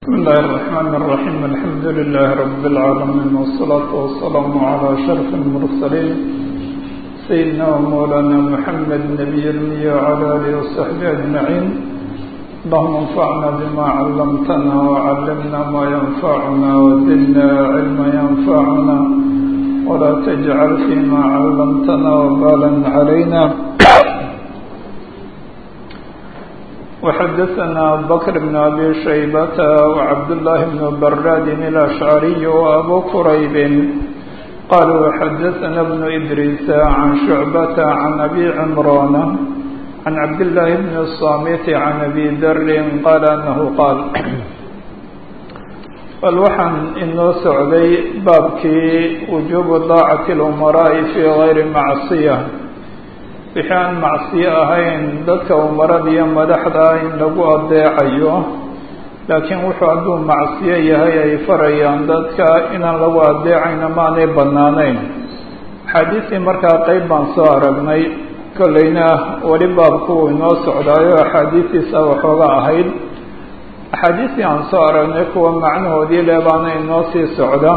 بسم الله الرحمن الرحيم الحمد لله رب العالمين والصلاة والسلام على شرف المرسلين سيدنا ومولانا محمد نبي المية وعلى آله وصحبه أجمعين اللهم انفعنا بما علمتنا وعلمنا ما ينفعنا وزدنا علما ينفعنا ولا تجعل فيما علمتنا وبالا علينا وحدثنا بكر بن أبي شيبة وعبد الله بن براد الأشعري وأبو كريب قالوا حدثنا ابن إدريس عن شعبة عن أبي عمران عن عبد الله بن الصامت عن أبي ذر قال أنه قال فالوحن إنه سعدي بابكي وجوب ضاعة الأمراء في غير معصية wixii aan macsiyo ahayn dadka umarada iyo madaxda in lagu adeecayo laakiin wuxuu hadduu macsiyo yahay ay farayaan dadka inaan lagu adeecayna maanay bannaanayn axaadiistii markaa qeyb baan soo aragnay kolleyna weli baabku uu inoo socdaayo axaadiistiisa waxooga ahayd axaadiistii aan soo aragnay kuwa macnahoodii le baana inoo sii socda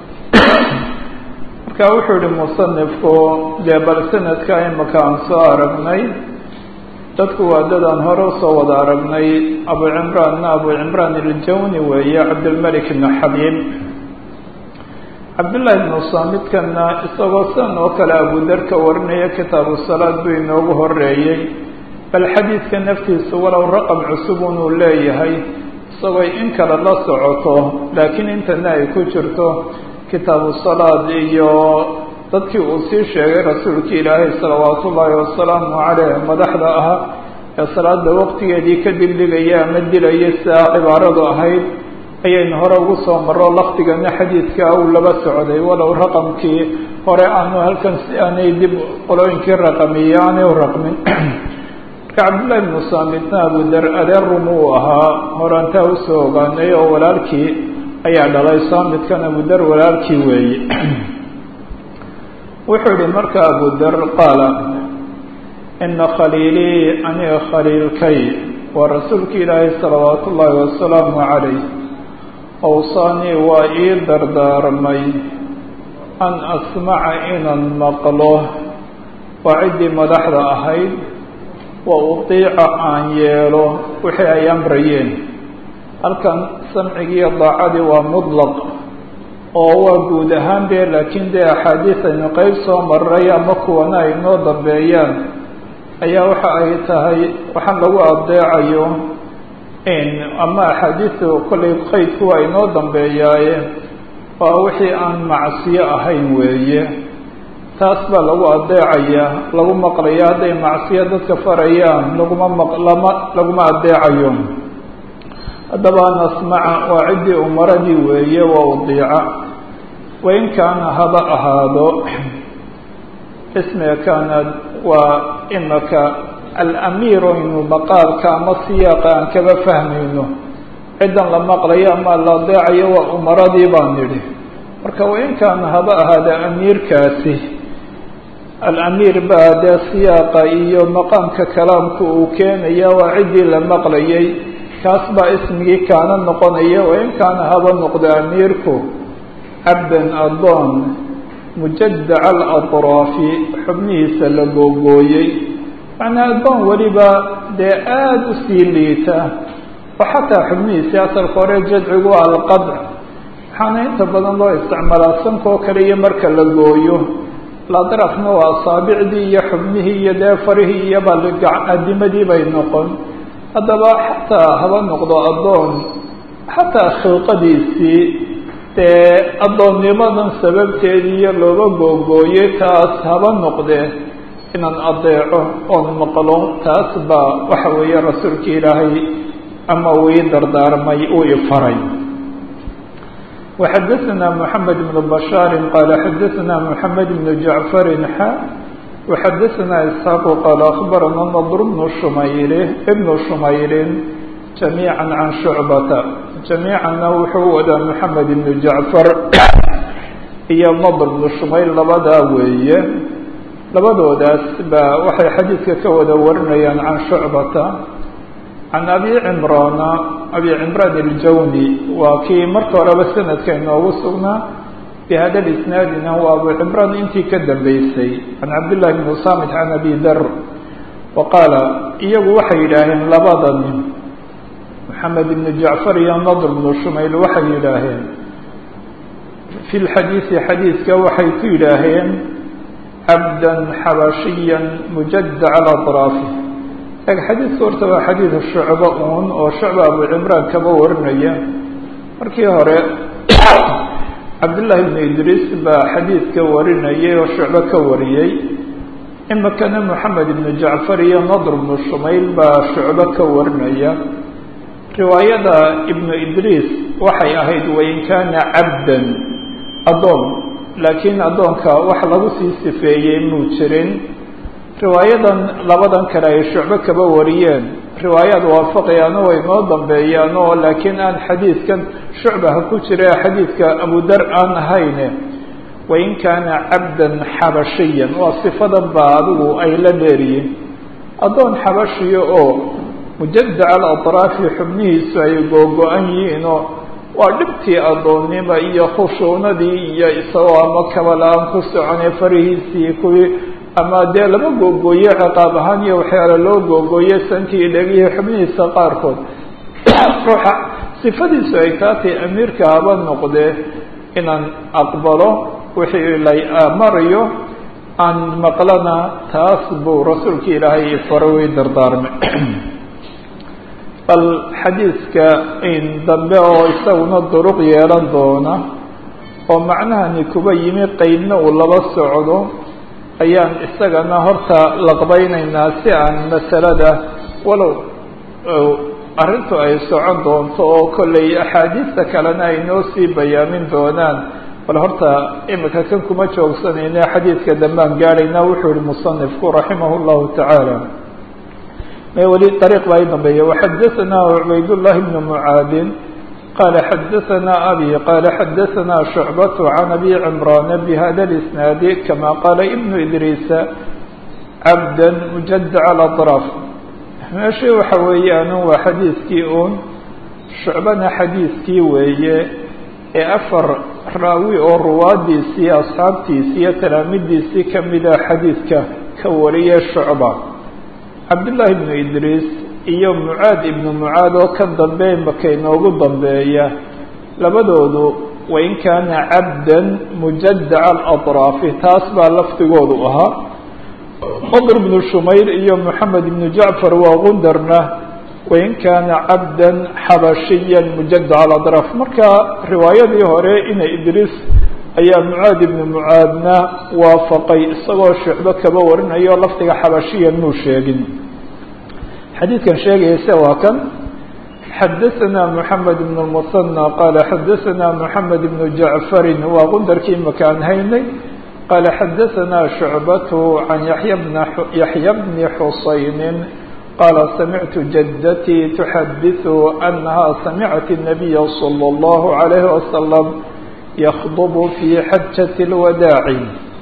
marka wuxuu yihi musanifku dee bal sanadka imaka aan soo aragnay dadku waa dadaan hore usoo wada aragnay abu cimraanna abu cimraan iljawni weeye cabdilmalik ibn xabiib cabdullaahi ibnu saamidkana isagoo sidan oo kale abudarka warinaya kitaabu salaad buu inoogu horeeyey bal xadiidka naftiisa walow raqam cusub unuu leeyahay isagoo in kale la socoto laakiin intana ay ku jirto kitaabu salaad iyo dadkii uu sii sheegay rasuulka ilaahay salawaatu ullaahi wasalaamu caleyh madaxda ahaa ee salaada waqtigeedii ka dibdhigaya ama dilaya sidaa cibaaradu ahayd ayaynu hore ugu soo maro lafdigana xadiidka uu laba socday walow raqamkii hore aanu halkan si aanay dib qolooyinkii raqamiye aanay u raqmin marka cabdullahi ibnu saamitna abudar adeer rum uu ahaa horantaa usoo ogaanay oo walaalkii ayaa dhalay saamidkan abudar walaalkii weeye wuxuu yihi marka abudar qaala ina khaliilii aniga khaliilkay waa rasuulka ilaahay salawaatu ullaahi wasalaamu calayh awsaanii waa ii dardaarmay an asmaca inaan maqlo waa ciddii madaxda ahayd wa utiica aan yeelo wixii ay amrayeen halkan samcigiiyo daacadii waa mudlaq oo waa guud ahaan dee laakiin dee axaadiis aynu qeyb soo maray ama kuwana ay noo dambeeyaan ayaa waxa ay tahay waxaan lagu adeecayo ama axaadiistu kollay qeydku waa inoo dambeeyaaye waa wixii aan macsiyo ahayn weeye taas baa lagu adeecayaa lagu maqlaya hadday macsiyo dadka farayaan laguma maqlama laguma adeecayo haddaba an asmaca waa ciddii umaradii weeye waa udiica wain kaana haba ahaado ismiga kaanad waa imaka alamiiru inu maqaalka ama siyaaqa aan kaba fahmayno ciddan la maqlayo ama la adeecayo waa umaradii baan nidhi marka wain kaana haba ahaada amiirkaasi alamiir baa dee siyaaqa iyo maqaamka kalaamku uu keenaya waa ciddii la maqlayay kaas baa ismigii kaana noqonaya wain kaana haba noqda amiirku cabdan addoon mujadaca alatraafi xubnihiisa la googooyey macnaa addoon weliba dee aada u sii liita oo xataa xubnihiisii asalka hore jadcigu alqadc waxaana inta badan loo isticmaalaa sankoo kale iyo marka la gooyo ladrafna waa asaabicdii iyo xubnihii iyo dee farihii iyo baadimadii bay noqon haddaba xataa haba noqdo addoon xataa khilqadiisii dee addoonnimadan sababteediiyo looga googooyey taas haba noqdee inaan adeeco oon maqlo taas baa waxa weeye rasuulka ilaahay ama uu ii dardaarmay uu ifaray وxadثna محamed بن بشhاar qال xadثna محamed بن جaعفr xa وxadثna إسحاaq qال أخbarana نضر بن شmayr بن شmayr جamيعا عan شhuعبة جamيicana wuxuu wadaa محamed بن جaعفر iyo نضر بن شmayr labadaa weeye labadoodaas ba waxay xadiidka ka wada warinayaan can شhuعبata can abi cimraana abi cimraan iljawni waa kii marka horeba sanadka inoogu sugnaa bihada isnaadina waa abu cimraan intii ka dambeysay can cabdillahi bni usamit can abi dar wa qaala iyagu waxay yidhaaheen labada nin maxamed ibnu jacfar iyo nadr bnu shumayl waxay yidhaaheen fi lxadiisi xadiiska waxay ku yidhaaheen cabdan xabashiya mujadac alaطraafi eg xadiidka horta waa xadiid shucbo uun oo shucba abu cimraan kaba warinaya markii hore cabdullaahi bnu idriis baa xadiidka warinayay oo shucbo ka wariyey imikana moxamed ibnu jacfar iyo nadr bnu shumayl baa shucbo ka warinaya riwaayada ibnu idriis waxay ahayd wain kaana cabdan addoon laakiin addoonka wax lagu sii sifeeyey muu jirin riwaayadan labadan kale ay shucbo kaba wariyeen riwaayaad waafaqayaano way noo dambeeyaan oo laakiin aan xadiidkan shucbaha ku jira xadiidka abudar aan ahayne wain kaana cabdan xabashiyan waa sifadan baa adigu ay la dheeriyiin addoon xabashiya oo mujadaca alatraafi xubnihiisu ay googo-an yihiinoo waa dhibtii addoonnimo iyo khushuunadii iyo isagoo ama kabala-aan ku soconay farihiisii kuwii ama dee lama googooye ciqaab ahaan iyo waxyaala loo googooye sankii dhegihii xubnihiisa qaarkood ruuxa sifadiisu ay taa tahay amiirka haba noqdee inaan aqbalo wixii lay marayo aan maqlana taas buu rasuulka ilaahay fara wey dardaarmay bal xadiidka in dambe oo isaguna duruq yeelan doona oo macnahani kuba yimi qeybna uu laba socdo ayaan isagana horta laqbaynaynaa si aan masalada walow arrintu ay socon doonto oo kollay axaadiista kalena ay noo sii bayaamin doonaan bal horta imika kan kuma joogsanayna xadiidka dambaan gaadhaynaa wuxuu yihi musanifku raximah llahu tacaala weli ariiq baa i dambeeya waxadaثana cubaydullahi bnu mucaadin qala xadaثana abi qala xadaثana shucbat can abi cimrana bihada اlisnaadi kama qaala ibnu idriisa cabda mujadac alaطraaf meeshii waxa weeyaan waa xadiidkii un shucbana xadiidkii weeye ee afar raawi oo ruwaadiisii asxaabtiisii iyo talaamidiisii kamida xadiidka ka wariye shucba cabdullaahi ibnu idriis iyo mucaad ibnu mucaad oo ka dambe maka inoogu dambeeya labadoodu wain kaana cabdan mujadaca alaطraafi taas baa lafdigoodu ahaa qadr ibnu shumayl iyo moxamed ibnu jacfar waa gundarna wain kaana cabdan xabashiya mujadaca alaطraaf marka riwaayadii hore ina idriis ayaa mucaad ibnu mucaadna waafaqay isagoo shucbo kaba warinayo lafdiga xabashiyan muu sheegin xadiidkan sheegayase waa kan xadaثana moxamed ibn اmusanى qaala xadaثana moxamed ibnu jacfarin waa qundarkii makaan haynay qaala xadaثana shucbatu can yaxya bni xusayni qaala samictu jadatii tuxadiثu anaha samicat الnabiya slى اllahu عalayhi wasalam ykdb fi xajaة اlwadaaci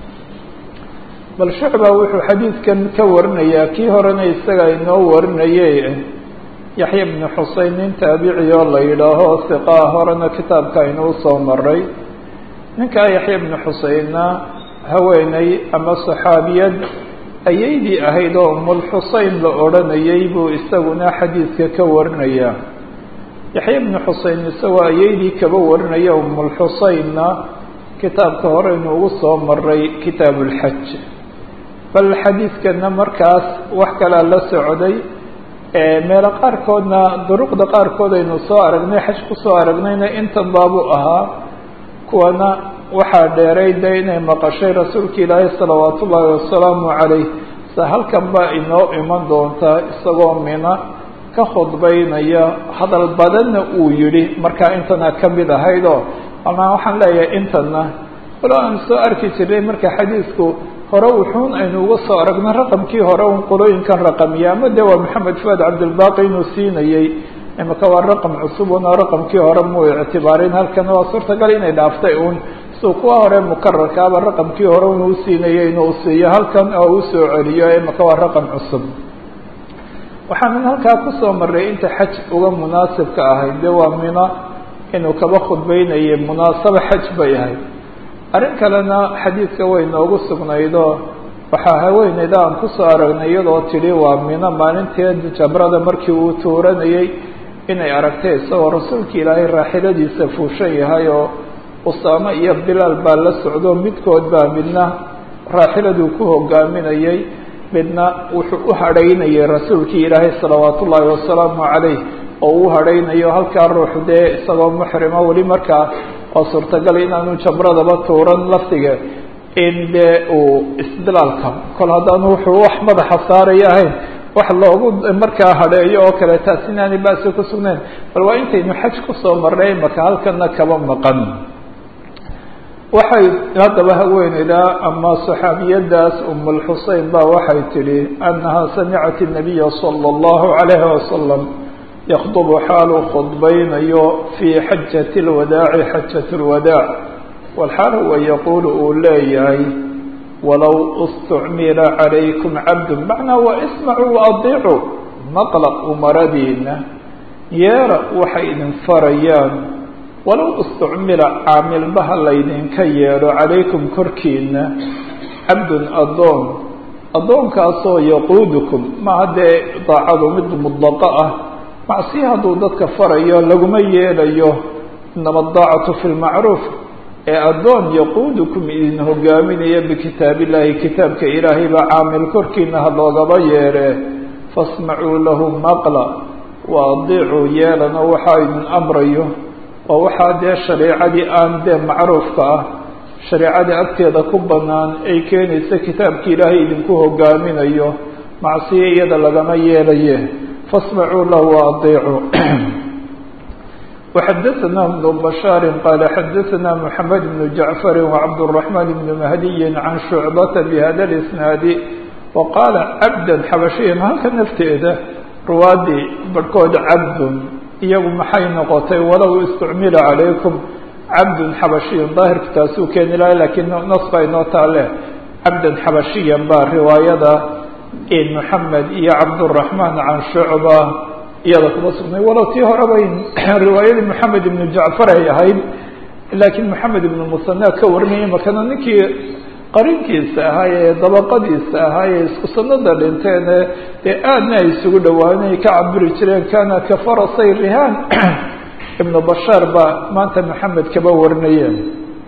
bal shucba wuxuu xadiidkan ka warinayaa kii horena isaga inoo warinaye yaxya bni xusein nin taabici oo la yidhaaho siqaa horena kitaabka aynuu soo maray ninkaa yaxya bni xuseinna haweeney ama saxaabiyad ayaydii ahayd oo umulxusein la odhanayay buu isaguna xadiidka ka warinayaa yaxya bni xusein isagoo ayaydii kaba warinaya umulxuseinna kitaabka horeynu ugu soo maray kitaab ulxaj bal xadiidkana markaas wax kalaa la socday meelo qaarkoodna duruqda qaarkood aynu soo aragnay xaj kusoo aragnayna intan baabu ahaa kuwana waxaa dheeray de inay maqashay rasuulka ilaahi salawaat ullaahi wasalaamu calayh sa halkan baa inoo iman doontaa isagoo mina ka khudbaynaya hadal badanna uu yidhi markaa intana ka mid ahayd oo ama waxaan leeyahay intana walo aan soo arki jirnay marka xadiidku hore wuxuun aynu uga soo aragna raqamkii hore un qolooyinkan raqamiya ama de waa maxamed fuad cabdilbaqi inuu siinayey imaka waa raqam cusub una raqamkii hore muu ictibaarin halkana waa suurtagal inay dhaaftay un suu kuwa hore mukararkaaba raqamkii hore unuu siinayay inuu siiyo halkan oo u soo celiyo imaka waa raqam cusub waxaanan halkaa kusoo marray inta xaj uga munaasibka ahayd dee waa mina inuu kaba khudbeynayay munaasabo xaj bay ahayd arrin kalena xadiidka way noogu sugnaydoo waxaa haweeneyda aan kusoo aragnay iyadoo tidhi waa mino maalinteed jabrada markii uu tuuranayay inay aragtay isagoo rasuulka ilaahay raaxiladiisa fuushan yahay oo usaamo iyo bilaal baa la socdo midkood baa midna raaxiladuu ku hogaaminayay midna wuxuu u hadhaynayay rasuulkii ilaahay salawaat ullaahi wasalaamu calayh oo uu hadhaynayo halkaa ruux dee isagoo muxrima weli markaa oo suurtagal inaanu jabradaba tuuran laftiga in dee uu isbilaalka kol haddaanu wuxuu wax madaxa saaraya ahayn wax loogu markaa hadheeyo oo kale taas inaanay baasi ku sugnayn bal waa intaynu xaj kusoo marnay maka halkana kaba maqan waxay haddaba haweeneydaa ama saxaabiyadaas umulxusein baa waxay tidhi annahaa samicat الnabiya salى اllahu عalayhi wasalam yakdubu xaaluu khudbaynayo fii xajati اlwadaaci xajat اlwadaac walxaal huwa yaquulu uu leeyahay walow istucmila calaykum cabdu macnaa wa ismacuu waadiicuu maqla umaradiina yeera waxay idin farayaan walow istucmila caamilbaha laydinka yeedho calaykum korkiina cabdun addoon addoonkaasoo yaquudukum maaha dee daacadu mid mudlaqo ah macsi hadduu dadka farayo laguma yeelayo inama daacatu fi lmacruuf ee addoon yaquudukum idin hogaaminaya bikitaab illaahi kitaabka ilaahay baa caamil korkiina ha loogaba yeedhe fasmacuu lahu maqla wa adiicuu yeelana waxaa idin amrayo oo waxaa dee shareicadii aan dee macruufka ah shareicadii agteeda ku bannaan ay keenaysa kitaabka ilaahay idinku hogaaminayo macsiyo iyada lagama yeelaye fasmacuu lahu wa adiicuu وxdثna بن بشhاaر qال xdثna محمد بن جعفر وعبد الرحمن بن مهدي عن شعبة بhda الاسناaد وqاaل عبدا xabشhiya halka nafteeda ruwaadii barhkood cabd iyagu maxay noqotay walow اsتcmila عalayكم cabd xabشhiy ظaahirka taasuu keeni lahay lakiin nas baa inoo taale cabda xabشhiya ba riwaayada محamed iyo cabdالرحمن عan شhuعبة iyada kuma sugnay walow tii horeba riwaayadii moxamed ibnu jacfar ay ahayd laakiin moxamed ibnu musana ka warinayay markana ninkii qarinkiisa ahaa ee dabaqadiisa ahaa ee isku sanada dhinteene dee aadna ay isugu dhawaanay ka cabiri jireen kana ka farasay rihaan ibnu bashaar baa maanta moxamed kaba warinayeen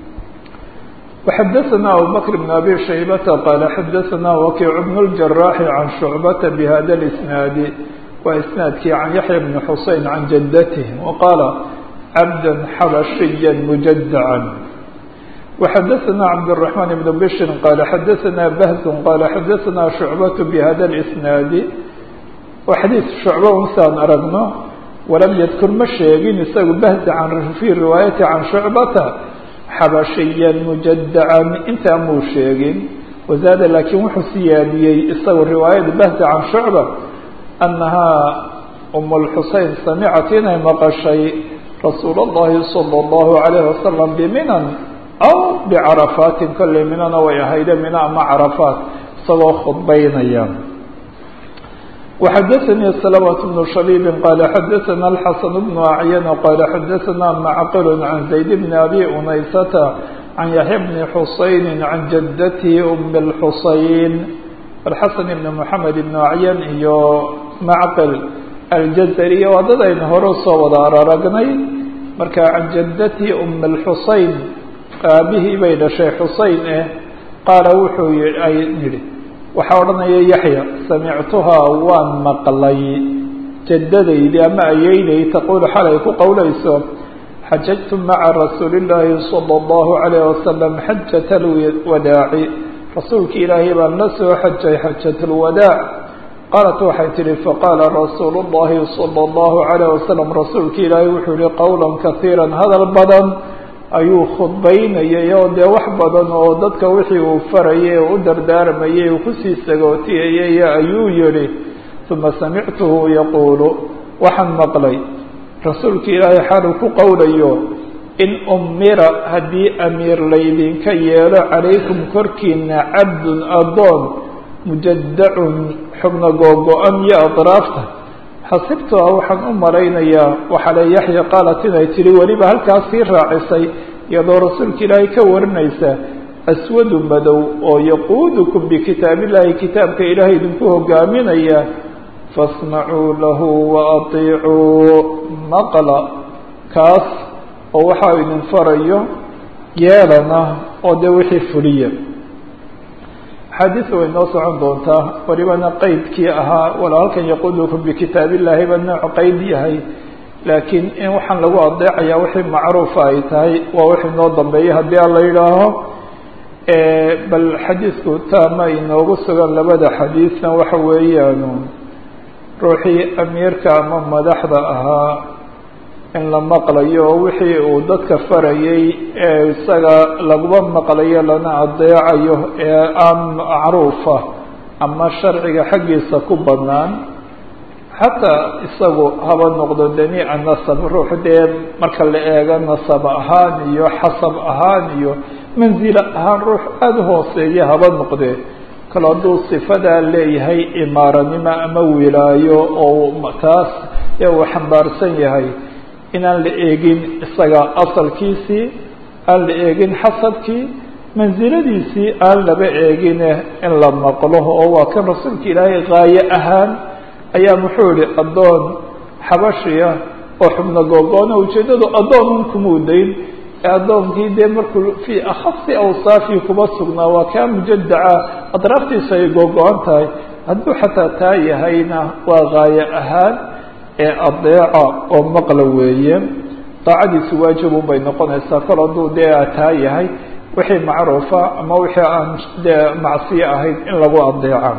وxadثna abubكر بن abi shaybata qala xadثna wakic بن الجراح عan شhucbata bhada الاسناad waa isnaadkii can yaxya bni xusein can jaddatih waqaala cabda xabashiya mujadacan waxadaثana cabdالرaحmaan ibn bishrin qaala xadaثana bahzun qaala xadaثana shucbatu bihada اlisnaadi waa xadiis shucba unsaan aragno walam yadkur ma sheegin isagu bahzi can fii riwaayati can shucbata xabashiya mujadacan intaa muu sheegin wazaada laakiin wuxuu siyaadiyey isagu riwaayada bahzi can shucba أنahaa أم الxusein samcat inay maqashay rasuul الlahi salى الlahu عalيه wasalam bminan aw bcarafaatin kolley minana way ahayde mina ama carafaat isagoo khudbaynaya وxadaثnii سلمة بن شhبيب qala xadaثna الxaسن بن أعyن qala xadaثna macqل عan زayd بn abi unaysata عan yaحya bni xuseyn عan jadaته أm الxuseyn alxasan ibn moxamed ibn acyan iyo macqil aljazari waa dad aynu hore usoo wada araragnay marka can jadati um alxusein aabihii bay dhashay xusein eh qaala wuxuu ay yidhi waxaa odhanaya yaxya samictuhaa waan maqlay jadadaydii ama ayeyday taquulu xalay ku qowlayso xajajtu maca rasuuli llaahi salى اllahu عalayh wasalam xajat alwadaaci rasuulki ilaahay baan la soo xajay xajat اlwadaac qaalat waxay tihi faqaala rasuulu اllahi salى اllahu عalayh wasalam rasuulki ilaahay wuxuu yihi qowla kasiira hadal badan ayuu khudbaynayay oo dee wax badan oo dadka wixii uu farayay oo u dardaarmayay uu kusii sagootiyayay ayuu yihi uma samictuhu yaquulu waxaan maqlay rasuulki ilaahay xaaluu ku qowlayo in umira haddii amiir laydinka yeelo calaykum korkiina cabdun addoon mujadacun xubna googo-an iyo adraafta xasibtua waxaan u malaynayaa waxaa le yaxya qaalat inay tihi weliba halkaas sii raacisay iyadoo rasuulka ilaahay ka warinaysa aswadu madow oo yaquudukum bikitaabillahi kitaabka ilaahay idinku hogaaminaya fasmacuu lahu waatiicuu maqla kaas oo waxaa idin farayo yeelana oo dee wixii fuliya axaadiisa way noo socon doontaa walibana qeydkii ahaa wala halkan yaquudukum bikitaabillahi ba nooc qeyd yahay laakiin in waxaan lagu adeecayaa wixii macruufa ay tahay waa wixii noo dambeeya haddii aan la yidhaaho bal xadiidku taama inoogu sugan labada xadiidna waxa weeyaanu ruuxii amiirka ama madaxda ahaa in la maqlayo oo wixii uu dadka farayay ee isaga laguma maqlayo lana adeecayo ee aan macruufa ama sharciga xaggiisa ku banaan xataa isagu haba noqdo damiica nasab ruux dee marka la eego nasab ahaan iyo xasab ahaan iyo manzilo ahaan ruux aada u hooseeya haba noqdee kale hadduu sifadaa leeyahay imaaranimo ama wilaayo oo taas ee uu xambaarsan yahay inaan la eegin isaga asalkiisii aan la eegin xasabkii mansiladiisii aan laba eegine in la maqlo oo waa kan rasuulka ilaahay gaayo ahaan ayaa muxuu yihi addoon xabashiya oo xubno googoona ujeeddadu addoonun kumuu dayn ee addoonkii dee markuu fii akhasi awsaafii kuma sugnaa waa kaa mujadaca adraaftiisa ay googo-an tahay hadduu xataa taa yahayna waa gaayo ahaan ee adeeca oo maqla weeye daacadiisu waajibun bay noqonaysaa kol hadduu dee taa yahay wixii macruufa ama wixii aan dee macsiyo ahayd in lagu adeeca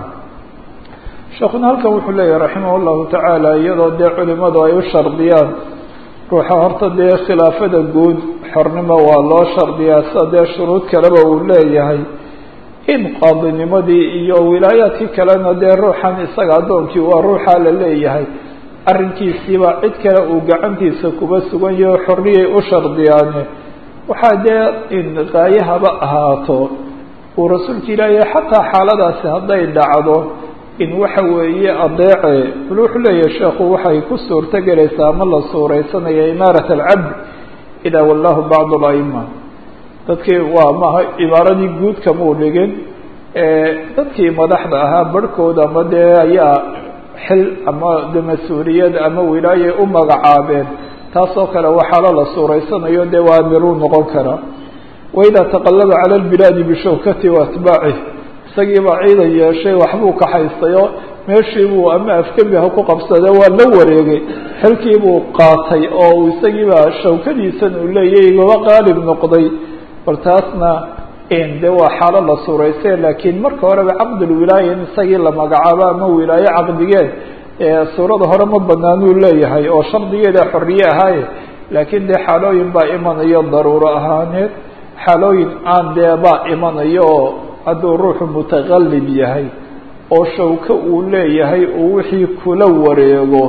sheekuna halkan wuxuu leeyahay raximah llahu tacaala iyadoo dee culimadu ay u shardiyaan ruuxa horta dee khilaafada guud xornimo waa loo shardiyaa sida dee shuruud kaleba uu leeyahay in qaadinimadii iyo wilaayaadkii kalena dee ruuxan isaga addoonkii waa ruuxaa la leeyahay arrinkiisiiba cid kale uu gacantiisa kuba sugan yaho xorriyay u shardiyaane waxaa dee in qaayahaba ahaato uu rasuulka ilaahay xataa xaaladaasi hadday dhacdo in waxa weeye adeece bal wuxuu leeyahay sheekhu waxay ku suurto gelaysaa ama la suuraysanaya imaarat alcabd idaa wallahu bacd alaima dadkii waa maaha imaaradii guud kamuu dhigin dadkii madaxda ahaa barhkooda ama dee ayaa xil ama de mas-uuliyad ama wilaayay u magacaabeen taasoo kale waxaalo la suuraysanayo dee waa amiruu noqon karaa waidaa taqallaba cala lbilaadi bishawkati wa atbaacih isagiibaa ciidan yeeshay waxbuu kaxaystayo meeshiibuu ama afgembi ha ku qabsade waa la wareegay xilkiibuu qaatay oo uu isagiibaa shawkadiisan uu leeyahy igaba qaalib noqday bal taasna de waa xaalo la suurayse laakiin marka horeba caqdulwilaaya in isagii la magacaabo ama wilaaye caqdigeed suurada hore ma banaanuu leeyahay oo shardigeeda xorriye ahaaye laakiin dee xaalooyin baa imanayo daruuro ahaaneed xaalooyin aan dee baa imanayo oo hadduu ruuxu mutaqallib yahay oo shawko uu leeyahay uu wixii kula wareego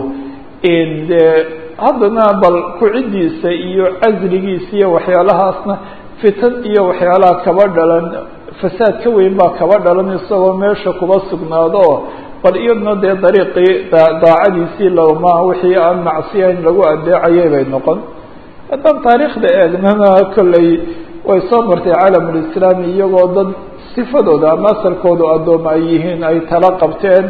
in dee haddana bal ku-ciddiisa iyo casligiisa iyo waxyaalahaasna fitan iyo waxyaalaha kaba dhalan fasaad ka weyn baa kaba dhalan isagoo meesha kuba sugnaado oo bal iyadna dee dariiqii daacadiisii lama wixii aan macsiyayn lagu adeecayay bay noqon haddaan taariikhda eegnana kolley way soo martay caalamulislaami iyagoo dad sifadooda ama asalkoodu addooma ay yihiin ay tala qabteen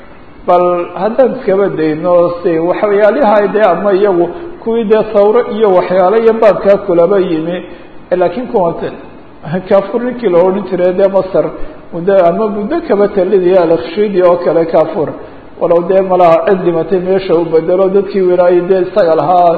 bal haddaan iskaba dayno si waxyaaliha dee ama iyagu kuwii dee sawro iyo waxyaalo iyo baabkaa kulaba yimi laakiin kuwa kafur ninkii la odhan jiray dee masar muddo ama muddo kaba talidaya alkhshidi oo kale kafur walow dee malaha cid dhimatay meesha u bedelo dadkii wilaayay dee isaga lahaa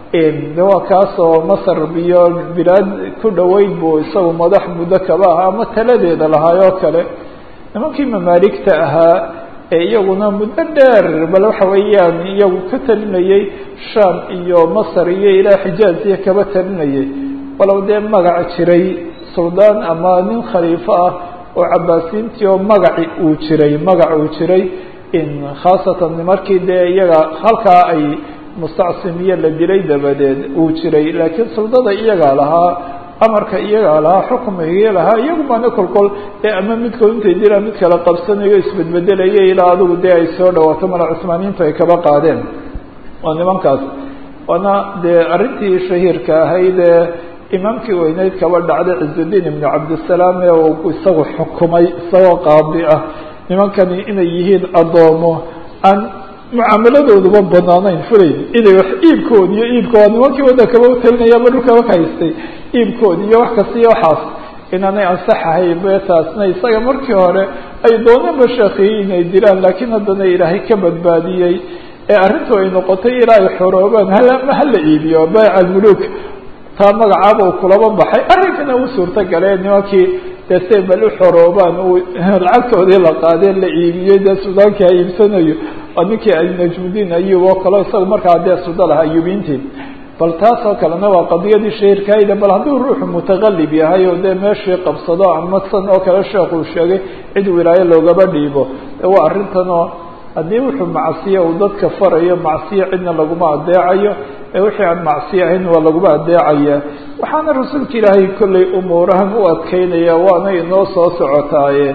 de waa kaasoo masar iyo bilaad ku dhoweyd buu isagu madax muddo kaba ahaa ama taladeeda lahaayoo kale nimankii mamaaligta ahaa ee iyaguna muddo dheer bal waxa weeyaan iyagu ka talinayay sham iyo masar iyo ilaa xijaaz iyo kaba talinayay walow dee magac jiray suldaan ama nin khaliifo ah oo cabaasiintii oo magaci uu jiray magac uu jiray in khaasatan markii dee iyaga halkaa ay mustacsim iyo la dilay dabadeed uu jiray laakiin suldada iyagaa lahaa amarka iyagaa lahaa xukumigii lahaa iyagu baana kolkol ee ama midkood intay dilaan mid kala qabsanayo isbedbedelaya ilaa adigu dee ay soo dhawaato mala cusmaaniyiintu ay kaba qaadeen waa nimankaas waana dee arrintii shahiirka ahayd ee imaamkii weyneyd kaba dhacday cizudiin ibnu cabdisalaam ee uu isagu xukumay isagoo qaadi ah nimankani inay yihiin addoomo aan mucaamaladooduba banaanayn fulayn inay wax iibkood iyo iibka waa nimankii waddankaba utalinaya ama dhulkaba ka haystay iibkood iyo wax kasta iyo waxaas inaanay ansaxahayn be taasna isaga markii hore ay dooneenba sheekhiyi inay dilaan laakiin haddana ilaahay ka badbaadiyey ee arrintu ay noqotay ilaa ay xoroobaan halama hala iibiyo bayc almuluk taa magacaaba uu kulaba baxay arrinkana uu suurto galee nimankii dee say bal u xoroobaan uu lacagtoodii la qaadeen la iibiyey dee suudaankii ha iibsanayo waa ninkii najmudiin ayub oo kaleo isaga markaa dee suda laha ayubiintii bal taas oo kalena waa qadiyadii shahiirkaayda bal hadduu ruuxu mutaqalib yahay oo dee meeshii qabsado ama san oo kale sheekuu sheegay cid wilaayo loogaba dhiibo de waa arrintanoo haddii wuxuu macsiya uu dadka farayo macsiya cidna laguma adeecayo ee wixii aan macsiya ahayn waa laguma adeecaya waxaana rasuulka ilaahay kollay umuurahan u adkeynaya waana inoo soo socotaaye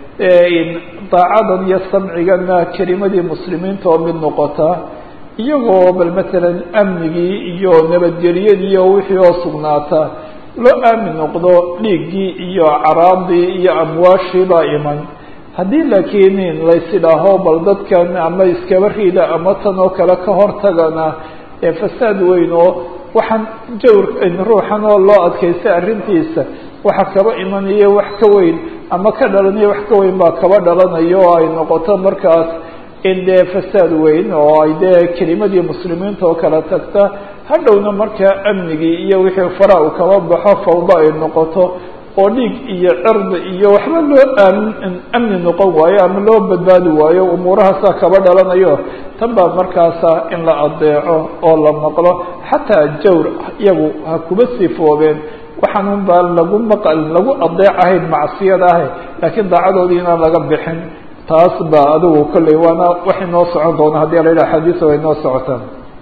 daacadan iyo samcigana kelimadii muslimiinta oo mid noqota iyagoo bal matalan amnigii iyo nabadgelyadii iyo wixii oo sugnaata loo aamin noqdo dhiiggii iyo caraadii iyo amwaashii baa iman haddii laakiin laysidhaaho bal dadkan ama iskaba riida ama tan oo kale ka hortagana ee fasaad weyn oo waxaan jawr ruuxan oo loo adkaystay arrintiisa waxa kaba imanayo wax ka weyn ama ka dhalanayo wax ka weyn baa kaba dhalanayo oo ay noqoto markaas in dee fasaad weyn oo ay dee kelimadii muslimiinta oo kala tagta hadhowna markaa amnigii iyo wixii fara uu kaba baxo fawdo ay noqoto oo dhiig iyo cirdi iyo waxba loo aamin amni noqon waayo ama loo badbaadi waayo umuurahaasaa kaba dhalanayo tan baa markaasa in la adeeco oo la maqlo xataa jawr iyagu ha kuba sifoobeen waxaan un baa lagu maqal lagu adeecahayn macsiyada ahay laakiin daacadoodii inaan laga bixin taas baa adigu kolley waana wax inoo socon doona haddii la yidhaha xadiisa way inoo socotaan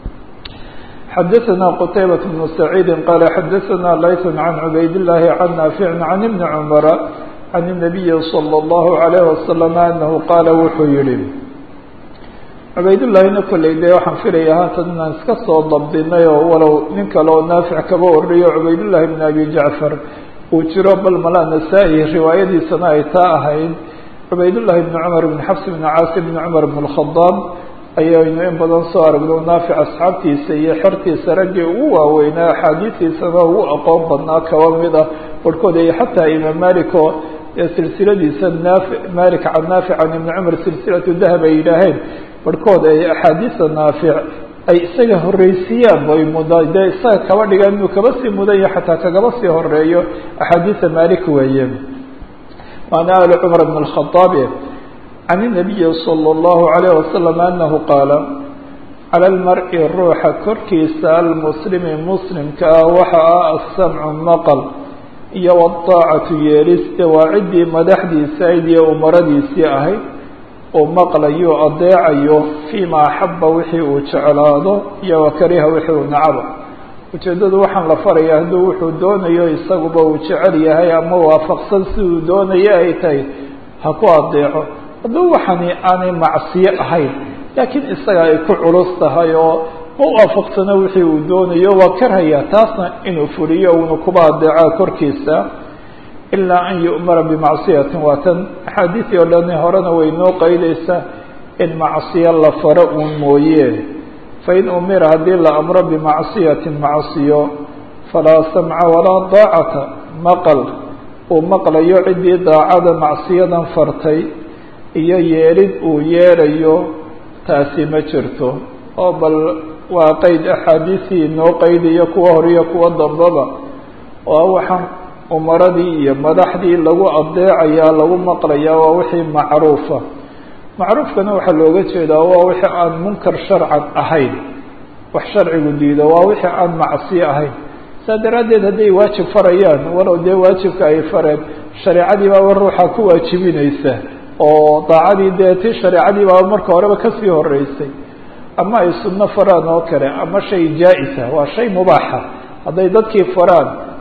xadaثna qtaybaة بن سacيidi qala xadaثna layث عan cubayd الlahi عan naafiع عan iبn cmra عan النabiyi slى الlahu عalيه waslم anahu qaala wuxuu yihi cubaydاllahina kolley de waxaan filaya haatan inaan iska soo dabdinay oo walow nin kale oo naafic kaba wariyo cubaydullahi bn abi jacfar uu jiro bal mala nasaa-i riwaayadiisana ay taa ahayd cubaydullahi bn cumar bn xafs bn caasi bn cumar bn اlkhadaab ayaynu in badan soo aragno naafic asxaabtiisa iyo xertiisa raggii ugu waaweynaa axaadiistiisana ugu aqoon badnaa kaba mid ah barhkood ay xataa imaam malik oo silsiladiisa naafi malik can naafic can ibni cumar silsilatu dahab ay yidhaaheen barhkood ay axaadiista naafic ay isaga horreysiiyaan bay muda dee isaga kaba dhigaan inuu kaba sii mudan yaho xataa kagaba sii horeeyo axaadiista malik weeye waana ali cumar bn اlkhadaab can الnabiyi slى اllahu عalayه wasalam anahu qaala cala lmar-i ruuxa korkiisa almuslimi muslimka ah waxa ah asamcu maqal iyo wadaacatu yeeliste waa ciddii madaxdiisa ayd iyo umaradiisii ahayd uu maqlayo adeecayo fiima axaba wixii uu jeclaado iyo wakariha wixii uu nacabo ujeeddadu waxaan la faraya hadduu wuxuu doonayo isaguba uu jecel yahay ama waafaqsan siduu doonayo ay tahay ha ku adeeco hadduu waxani aanay macsiyo ahayn laakiin isaga ay ku culus tahay oo ma waafaqsano wixii uu doonayo waa karhaya taasna inuu fuliyo uuna kuba adeeca korkiisa ilaa an yu'mara bimacsiyatin waa tan axaadiisii oo dhani horena way noo qaydaysaa in macsiyo la faro uun mooye fain umira haddii la amro bimacsiyatin macsiyo falaa samca walaa daacata maqal uu maqlayo ciddii daacada macsiyadan fartay iyo yeelid uu yeelayo taasi ma jirto oo bal waa qeyd axaadiisii noo qaydiyo kuwa horiyo kuwa dambaba oo waxaan umaradii iyo madaxdii lagu adeecayaa lagu maqlayaa waa wixii macruufa macruufkana waxaa looga jeedaa waa wixii aan munkar sharcan ahayn wax sharcigu diido waa wixii aan macsiyo ahayn saa daraaddeed hadday waajib farayaan walow dee waajibka ay fareen shareecadii baaba ruuxa ku waajibinaysa oo daacadii dee ti shareecadii baaba marka horeba kasii horeysay ama ay sunno faraan oo kale ama shay jaa-isa waa shay mubaaxa hadday dadkii faraan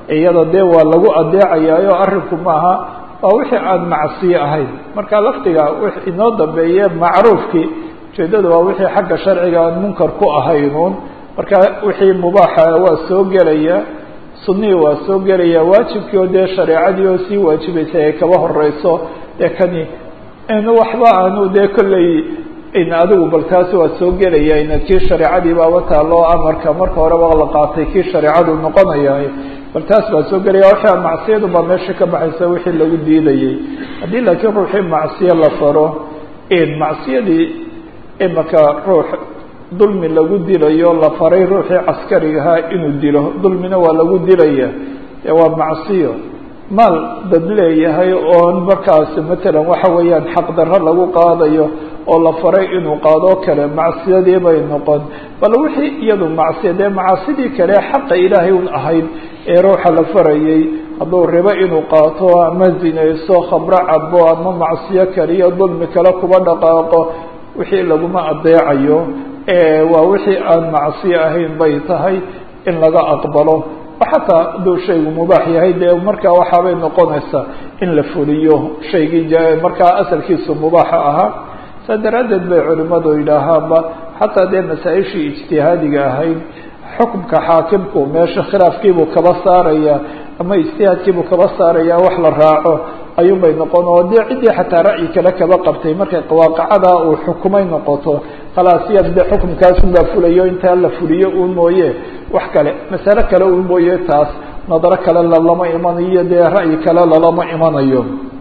iyada dee waa lagu adeecayaayo arrinku maaha waa wixii aan macsiyo ahayn marka lafdiga w inoo dambeeye macruufkii ujeedada waa wixii xagga sharciga aan munkar ku ahaynuun marka wixii mubaaxa waa soo gelaya sunihii waa soo gelaya waajibkii oo dee shareecadii oo sii waajibaysay ay kaba horeyso dee kani in waxba aanu dee kolley in adigu bal taasi waa soo gelaya in kii shareecadii baaba taalo amarka marka horeba la qaatay kii shareecadu noqonaya bal taas baa soo gelaya waxaa macsiyadu baa meesha ka baxaysa wixii lagu diidayay haddii laakiin ruuxii macsiyo la faro in macsiyadii imaka ruux dulmi lagu dilayo la faray ruuxii caskarigahaa inuu dilo dulmina waa lagu dilaya ee waa macsiyo maal dad leeyahay oon markaasi matalan waxa weeyaan xaqdarro lagu qaadayo oo la faray inuu qaadoo kale macsiyadii bay noqon bal wixii iyadu macsiya dee macaasidii kale xaqa ilaahay un ahayd ee ruuxa la farayay hadduu ribo inuu qaato ama zinayso khamro cabo ama macsiyo kale iyo dulmi kale kuba dhaqaaqo wixii laguma adeecayo waa wixii aan macsiyo ahayn bay tahay in laga aqbalo xataa hadduu shaygu mubaax yahay dee markaa waxaabay noqonaysaa in la fuliyo shaygii markaa asalkiisu mubaaxa ahaa saa daraaddeed bay culimadu yidhaahaanba xataa dee masaa-ishii ijtihaadiga ahayd xukumka xaakimku meesha khilaafkiibuu kaba saaraya ama ijtihaadkiibuu kaba saaraya wax la raaco ayuunbay noqon oo dee ciddii xataa ra'yi kale kaba qabtay markay waaqacada uu xukumay noqoto khalaas yaad de xukumkaasunbaa fulayo intaa la fuliyo uun mooye wax kale masale kale uun mooye taas nadaro kale lalama imanayo dee ra'yi kale lalama imanayo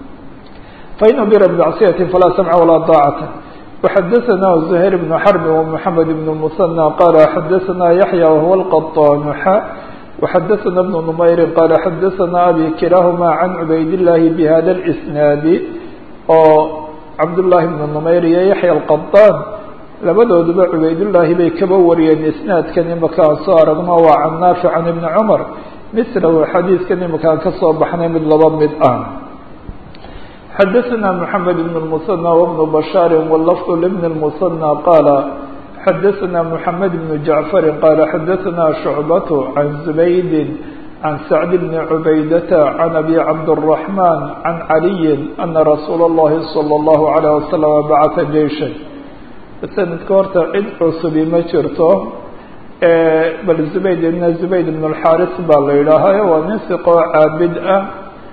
fain ubira bmacsiyati falaa samca walaa daacata وxadaثna زhayr بن xrb ومحamed بن المثنى qala xadaثna yaحyى وهuوa الqطاn xa وxadaثna بن نmayri qala xadaثna abi kilahma عan cubayd الlahi bhada الإsnaadi oo cabdالlahi بن نmayr iyo yaحyى الqطاn labadooduba cubaydullaahi bay kaba wariyeen isnaadkan imaka aan soo aragno waa can naafic can ibni cumar mislahu xadiidkan imaka aan kasoo baxnay mid laba mid ah xadaثna mحamed بn الmuثنى وبن bashاar wlfظ لبn الmuثنى qala xadaثna mحamed بن jaعfar qala xadaثna شhucbaة can زubaydi can sacd bn cubaydata can abi cabdالرaحman can عaliyi ana rasuula الlahi slى الlahu عalيه waslم bacثa jeisha sanadka horta cid cusubi ma jirto bal zubayd ibn zubayd ibn اlxaris baa la yidhaahayo waa nin siqoo caabid ah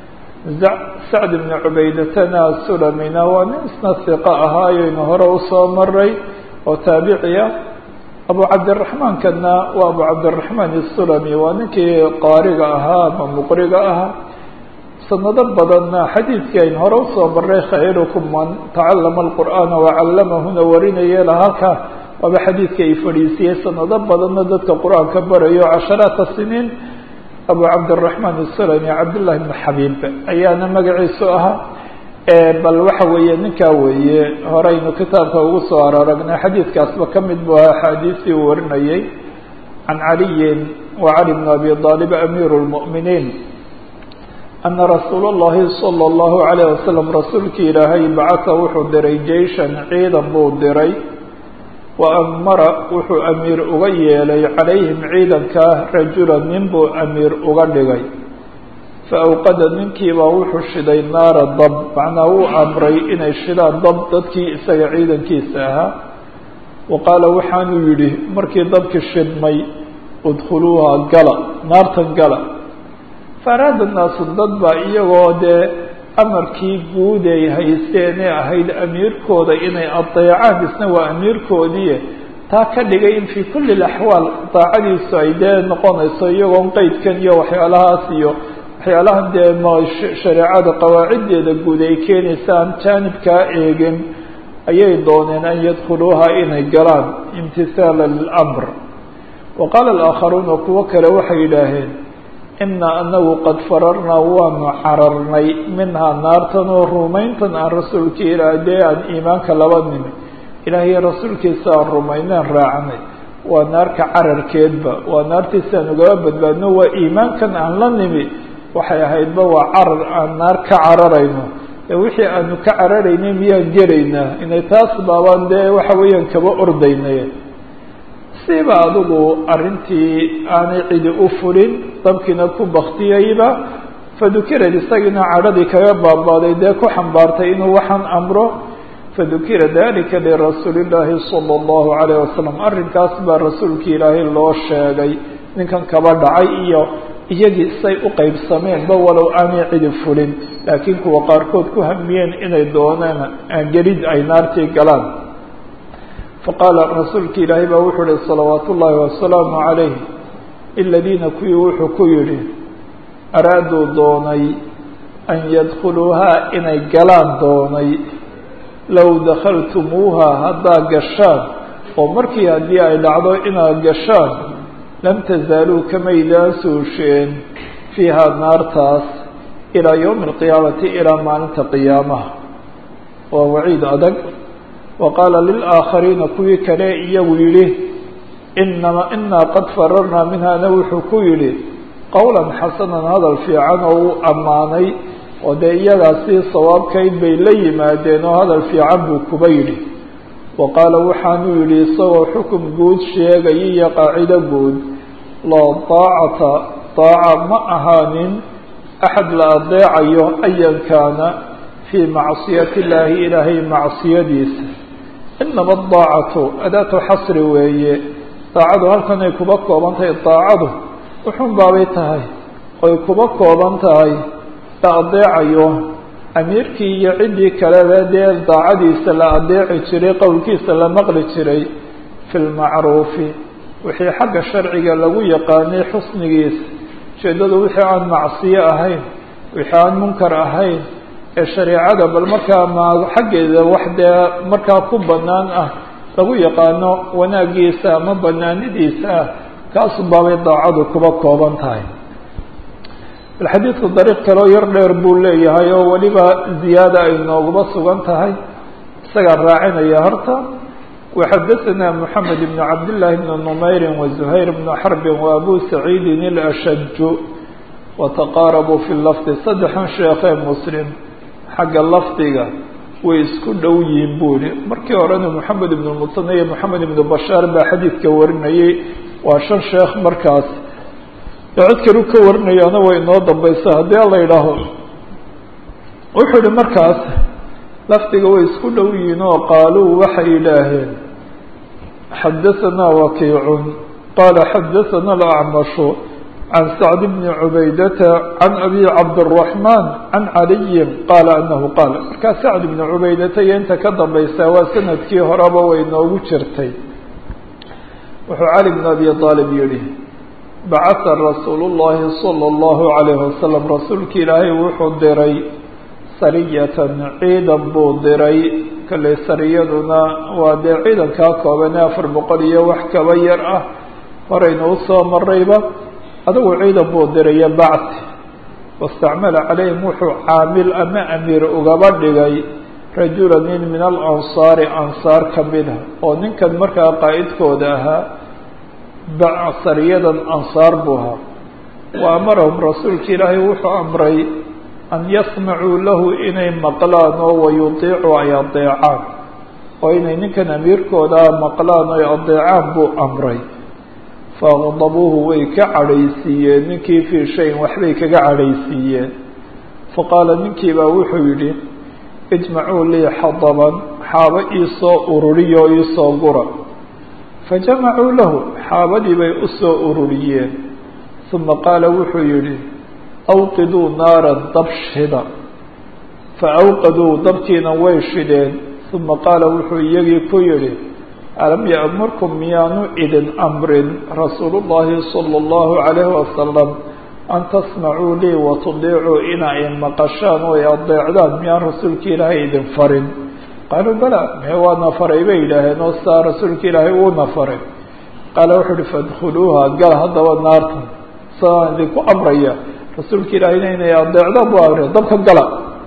sacd ibn cubaydatana sulamina waa nin isna siqo ahaayaynu hore usoo maray oo taabiciya abu cabdiraxmaankana waa abu cabdiraxmaan isulami waa ninkii qaariga ahaa ama muqriga ahaa sanado badanna xadiidkii aynu hore usoo maray khayrukum man tacalama alqur'aana wacallamahuna warinaya lahalka waaba xadiidka ay fadhiisiyey sanado badanna dadka qur-aanka barayo casharaata siniin abu cabdiraxmaan isulami cabdullahi bn xabiib ayaana magaciisu ahaa bal waxa weeye ninkaa weeye horeynu kitaabka ugu soo araragnay xadiidkaasba ka mid buu ahaa axaadiistii uu warinayay can caliyin wa cali bn abi aalib amiiru lmu'miniin ana rasuul اllahi salى اllahu عalayه wasalam rasuulkii ilaahay bacata wuxuu diray jeishan ciidan buu diray wa amara wuxuu amiir uga yeelay calayhim ciidankaa rajula nin buu amiir uga dhigay faawqada ninkiibaa wuxuu shiday naara dab macnaa wuu amray inay shidaan dab dadkii isaga ciidankiisa ahaa wa qaala waxaanuu yidhi markii dabki shidmay udkhuluuha gala naartan gala faaraada naasu dad baa iyagoo dee amarkii guud ay haysteenee ahayd amiirkooda inay adeecaan isna waa amiirkoodii taa ka dhigay in fii kulli laxwaal daacadiisu ay dee noqonayso iyagoon qeydkan iyo waxyaalahaas iyo waxyaalahan dee m shareecada qawaaciddeeda guud ay keenaysa aan jaanibkaa eegin ayay dooneen an yadkhuluuha inay galaan imtihaala lilamr wa qaala alaakharuuna kuwo kale waxay yidhaaheen inaa anagu qad fararnaa waanu cararnay minhaa naartan oo rumayntan aan rasuulka ilaah dee aan iimaanka laba nimi ilaahiyo rasuulkiisa aan rumayneen raacnay waa naarka cararkeedba waa naartiisa aan ugaba badbaadno waa iimaankan aan la nimi waxay ahaydba waa carar aan naar ka cararayno ee wixii aanu ka cararaynay miyaan gelaynaa inay taas baabaan dee waxa weeyaan kaba ordaynay siiba adigu arrintii aanay cidi u fulin dabkiina ku baktiyeyba fadukirad isagiina cadhadii kaga baabaaday dee ku xambaartay inuu waxaan amro fadukira dalika lirasuuli llaahi sala allahu calayh wasalam arrinkaas baa rasuulki ilaahay loo sheegay ninkan kaba dhacay iyo iyagii say u qeybsameenba walow aanay cidi fulin laakiin kuwa qaarkood ku hamiyeen inay doonaan gelid ay naartii galaan faqaala rasuulki ilaahay baa wuxuu ihi salawaatu ullaahi wasalaamu calayh iladiina kuwii wuxuu ku yidhi araaduu doonay an yadkhuluuhaa inay galaan doonay low dakhaltumuuha haddaad gashaan oo markii haddii ay dhacdo inaad gashaan lam tazaaluu kamaydaan suusheen fiihaa naartaas ilaa yowmi alqiyaamati ilaa maalinta qiyaamaha waa waciid adag wa qaala lilaakhariina kuwii kale iyagu yidhi inama inaa qad fararnaa minhana wuxuu ku yidhi qowlan xasanan hadal fiican oo uu ammaanay oo dee iyagaasi sawaabkayd bay la yimaadeen oo hadal fiican buu kuba yidhi wa qaala waxaanuu yidhi isagoo xukum guud sheegaya iyo qaacido guud laa daacata daaca ma ahaanin axad la adeecayo ayan kaana fii macsiyati illaahi ilaahay macsiyadiisa inama adaacatu adaatu xasri weeye daacadu halkan ay kuba kooban tahay daacadu wuxuun baabay tahay oy kuba kooban tahay la adeecayo amiirkii iyo ciddii kaleba dee daacadiisa la adeeci jiray qowlkiisa la maqli jiray fi lmacruufi wixii xagga sharciga lagu yaqaanay xusnigiisa ujeeddadu wixii aan macsiyo ahayn wixii aan munkar ahayn ee shareecada bal markaa ma xaggeeda wax dee markaa ku bannaan ah lagu yaqaano wanaagiisa ama banaanidiisa ah kaasu baabay daacadu kuba kooban tahay xadiidku dariiq kaloo yar dheer buu leeyahay oo weliba ziyaada ay nooguba sugan tahay isagaa raacinaya horta waxadaثana moxamed ibn cabdillaahi bn numayri wazuhayr bn xarbin wa abu saciidin ilashaju wataqaarabuu fi lafdi saddexan sheekhee muslim xagga lafdiga way isku dhow yihiin buu yihi markii horena moxamed ibn musane iyo moxamed ibn bashaar baa xadiidka warinayay waa shan sheekh markaas cid kalu ka warinayaana way inoo dambaysa haddii ala yidhaaho wuxuu yihi markaas lafdiga way isku dhow yihiin oo qaaluu waxay yidhaaheen xadahanaa wakiicun qaala xadathana alacmashu can sacd bni cubaydata can abi cabdiraxmaan can caliyin qaala anahu qaal markaa sacd bni cubaydata iyo inta ka dambaysaa waa sanadkii horeba way noogu jirtay wuxuu cali bn abi aalib yihi bacatha rasuulu llahi sala allahu calayhi wasalam rasuulki ilaahay wuxuu diray sariyatan ciidan buu diray kalley sariyaduna waa dee ciidankaa koobane afar boqol iyo wax kaba yar ah horayna usoo marayba adigu ciidan buu diraya bacti wastacmala calayhim wuxuu caamil ama amiir ugaba dhigay rajula nin min alansaari ansaar ka mida oo ninkan markaa qaa'idkooda ahaa sariyadan ansaar buu ahaa wa amarahum rasuulka ilaahay wuxuu amray an yasmacuu lahu inay maqlaan oo wayutiicuu ay adeecaan oo inay ninkan amiirkoodaa maqlaan oy adeecaan buu amray faaqdabuuhu way ka cadhaysiiyeen ninkii fii shayin waxbay kaga cadhaysiiyeen faqaala ninkii baa wuxuu yidhi ijmacuu lii xadaban xaabo iisoo ururiyo o iisoo gura fajamacuu lahu xaabadii bay u soo ururiyeen uma qaala wuxuu yidhi awqiduu naaran dab shida fa awqaduu dabkiina way shideen uma qaala wuxuu iyagii ku yidhi alam ya'murkum miyaanu idin amrin rasuulu llaahi sala allahu calayhi wasalam an tasmacuu lii watudiicuu inay maqashaan oo ay adeecdaan miyaan rasuulka ilaahay idin farin qaaluu bala mee waana faray bay yidhaaheen oo saa rasuulka ilaahay uuna faray qaala wuxuu uhi fadkhuluuha gal haddaba naarta sadaan idinku amraya rasuulka ilaahayna inay adeecdaan bu amray dabka gala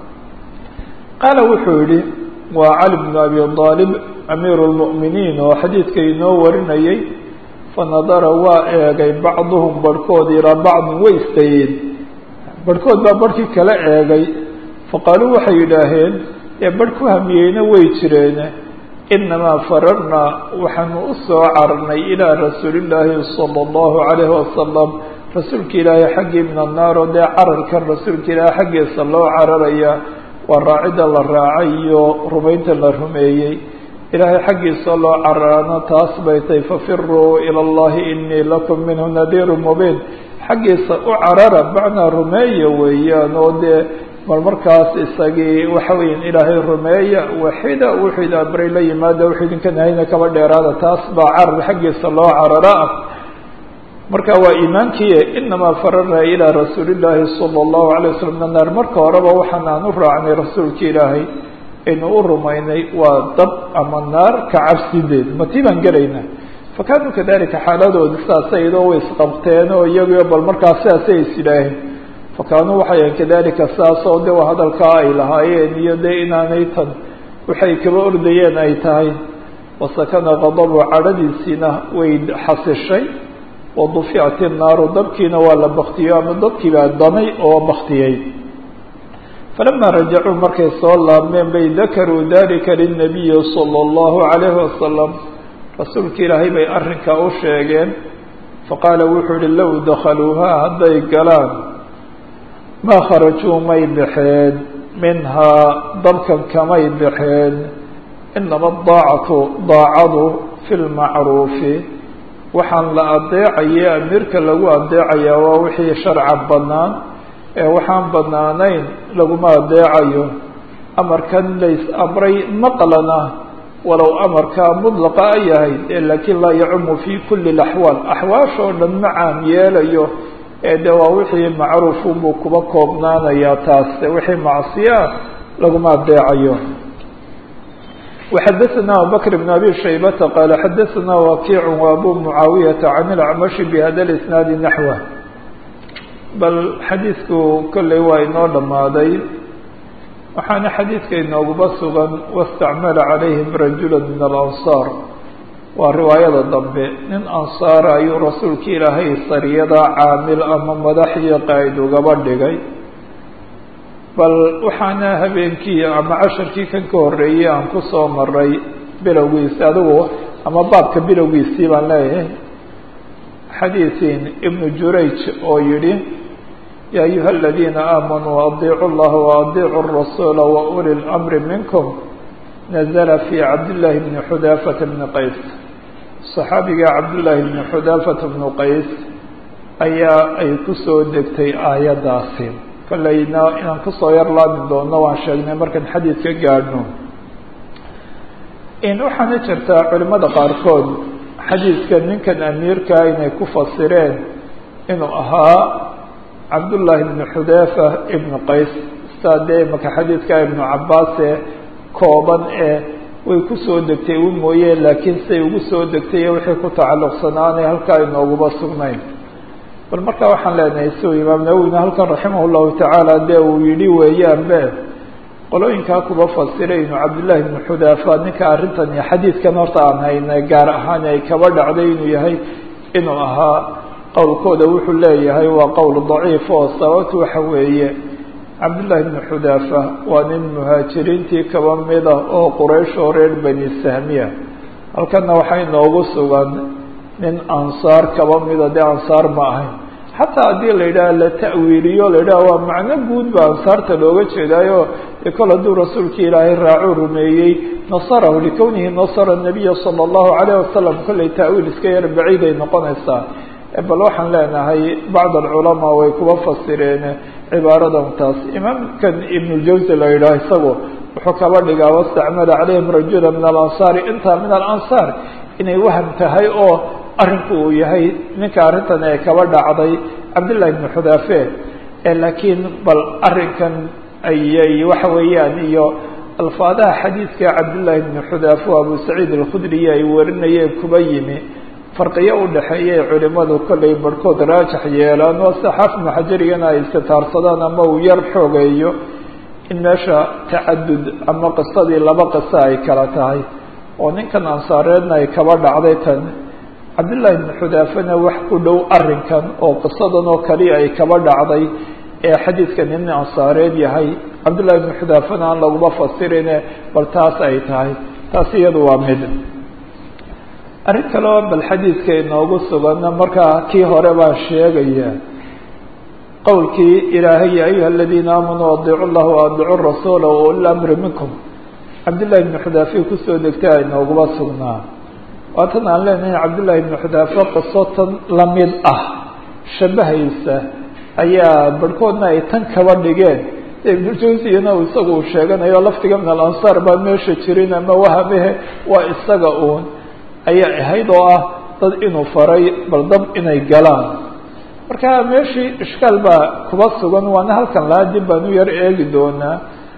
qaala wuxuu yihi waa cali bnu abi aalib amiiru lmu'miniin oo xadiidka inoo warinayay fanadara waa eegay bacduhum barhkood ilaa bacdin way istayeen barhkood baa barhkii kala eegay faqaaluu waxay yidhaaheen ee barh ku hamiyeyna way jireene inamaa fararnaa waxaanu u soo cararnay ilaa rasuulillaahi sala allahu calayhi wasalam rasuulka ilaahay xaggii min annaar oo dee cararkan rasuulka ilaahay xaggiisa loo cararaya waa raacidda la raacay iyo rumaynta la rumeeyey ilaahay xaggiisa loo cararana taas bay tahay fafiruu ila allahi inii lakum minhu nadiiru mubiin xaggiisa u carara macnaa rumeeya weeyaan oo dee mar markaas isagii waxa weeyaan ilaahay rumeeya waxida wuxuu idin amray la yimaada wuxuu idinka nahayna kaba dheeraada taas baa carar xaggiisa loo carara ah marka waa iimaankii inamaa fararna ilaa rasuulillaahi sala allahu alay wasalam min annaar marka horeba waxaan aan u raacnay rasuulka ilaahay aynu u rumaynay waa dab ama naar ka cabsideed matii baan gelaynaa fa kaanuu kadalika xaaladooda sidaasay idoo way isqabteen oo iyagiyo bal markaas sidaasay is yidhaaheen fa kaanuu waxay ahayn kadalika sidaas oo de waa hadalkaa ay lahaayeen iyo dee inaanay tan waxay kaba ordayeen ay tahay wasakana qadabu cadhadiisiina way xasishay waduficat innaaru dabkiina waa la baktiyo ama dadkii baa damay oo baktiyey falama rajacuu markay soo laabmeen bay dakaruu dalika lilnabiyi sala allahu calayhi wasalam rasuulka ilaahay bay arrinkaa u sheegeen faqaala wuxuu yihi low dakhaluuhaa hadday galaan maa kharajuu may baxeen minhaa dabkan kamay baxeen inama daacatu daacadu fi lmacruufi waxaan la adeecaye amiirka lagu adeecayaa waa wixii sharca bannaan ee waxaan bannaanayn laguma adeecayo amarkan lays amray maqlana walow amarkaa mudlaqa a yahay ee laakiin laa yacumu fi kuli اlaxwaal axwaashoo dhan ma caam yeelayo ee de waa wixii macruufunbuu kuba koobnaanayaa taas wixii macsiya ah laguma adeecayo وxdثna abubكر بن أbي شhaybة qال xdثna وakiع وأbو معaaوiيaةa عن الأعمشh بhda الإسناaد نحوه bal xadiidku kolley waa inoo dhamaaday waxaana xadiidka inooguba sugan واstacmala عalayهim رajuلا min الأنصاar waa riwaayada dambe nin ansaara ayuu rasuulka ilaahay sariyada caamil ama madax iyo qaa'id ugaba dhigay bal waxaana habeenkii ama casharkii kan ka horreeyey aan ku soo maray bilowgiisi adigu ama baabka bilowgiisii baan leeyahay xadiisin ibnu jurayj oo yidhi ya ayuha aladiina aamanuu adiicu llaha waadiicu الrasuula wauli اlamri minkum nazla fi cabdillaahi bni xudaafata bni qays صaxaabiga cabdullaahi bni xudaafata bnu qays ayaa ay kusoo degtay aayaddaasi kolleyna inaan kusoo yar laabi doono waan sheegnay markaan xadiidka gaadhno in waxaana jirtaa culimada qaarkood xadiidka ninkan amiirkaa inay ku fasireen inuu ahaa cabdullaahi ibnu xudaafa ibnu qays saa dee imaka xadiidka ibnu cabaase kooban ee way kusoo degtay u mooyee laakiin say ugu soo degtay wixii ku tacalluqsanaanay halkaa inooguba sugnayn bal markaa waxaan leenahay siu imaam nawowina halkan raximah llahu tacaala dee uu yidhi weeyaanbe qolooyinkaa kuba fasiray inuu cabdullaahi ibnu xudaafa ninka arrintan iyo xadiidkan horta aan haynay gaar ahaan ay kaba dhacday inuu yahay inuu ahaa qowlkooda wuxuu leeyahay waa qowl daciif oo sababtu waxa weeye cabdullaahi ibnu xudaafa waa nin muhaajiriintii kaba mida oo quraysh oo reer bani sahmiya halkanna waxaa inoogu sugan nin ansaar kaba mida dee ansaar ma ahayn xataa haddii la yidhaha la ta'wiiliyo la yidhaha waa macno guud ba ansaarta looga jeedaayo dee kol hadduu rasuulkii ilaahay raacuu rumeeyey nasarahu likownihi nasara nabiya sala allahu calayh wasalam kollay ta'wiil iska yar baciiday noqonaysaa bal waxaan leenahay bacd alculamaa way kuba fasireen cibaaradan taas imaamkan ibnuljawsi la yidhaha isagu wuxuu kaba dhigaa wastacmala calayhim rajula min alansaari inta min alansaar inay waham tahay oo arrinku uu yahay ninka arrintan ee kaba dhacday cabdullahi ibnu xudaafe laakiin bal arrinkan ayay waxa weeyaan iyo alfaadaha xadiidka cabdullaahi ibnu xudaafe o abu saciid alkhudriy ay warinayeen kuba yimi farqiyo u dhexeeya ay culimadu kollay barhkood raajax yeelaan oo sida xaafid ibnu xajarigana ay istitaarsadaan ama uu yar xoogeeyo in meesha tacadud ama qisadii laba qiso ay kala tahay oo ninkan ansaareedna ay kaba dhacday tan cabdullaahi ibnu xudaafena wax ku dhow arrinkan oo qisadan oo kaliya ay kaba dhacday ee xadiidkan nin ansaareed yahay cabdullahi ibnu xudaafena aan laguma fasirine bal taas ay tahay taasi iyadu waa mid arrin kaleo bal xadiidka inoogu suganna markaa kii hore baan sheegaya qowlkii ilaahay ya ayuha aladiina aamanuu adiicu llah waadiicu rasuula wauli amri minkum cabdillahi ibnu xudaafiya kusoo degtay aynooguba sugnaa waatan aan leenahay cabdillahi ibnu xudaafe qiso tan lamid ah shabahaysa ayaa barhkoodna ay tan kaba dhigeen ibnujawsiyana isagu uu sheeganayo laftiga min alansaar baa meesha jirin ama wahamehe waa isaga uun ayaa ahayd oo ah dad inuu faray bal dab inay galaan marka meeshii ishkaal baa kuba sugan waana halkan lahaa dib baan u yar eegi doonaa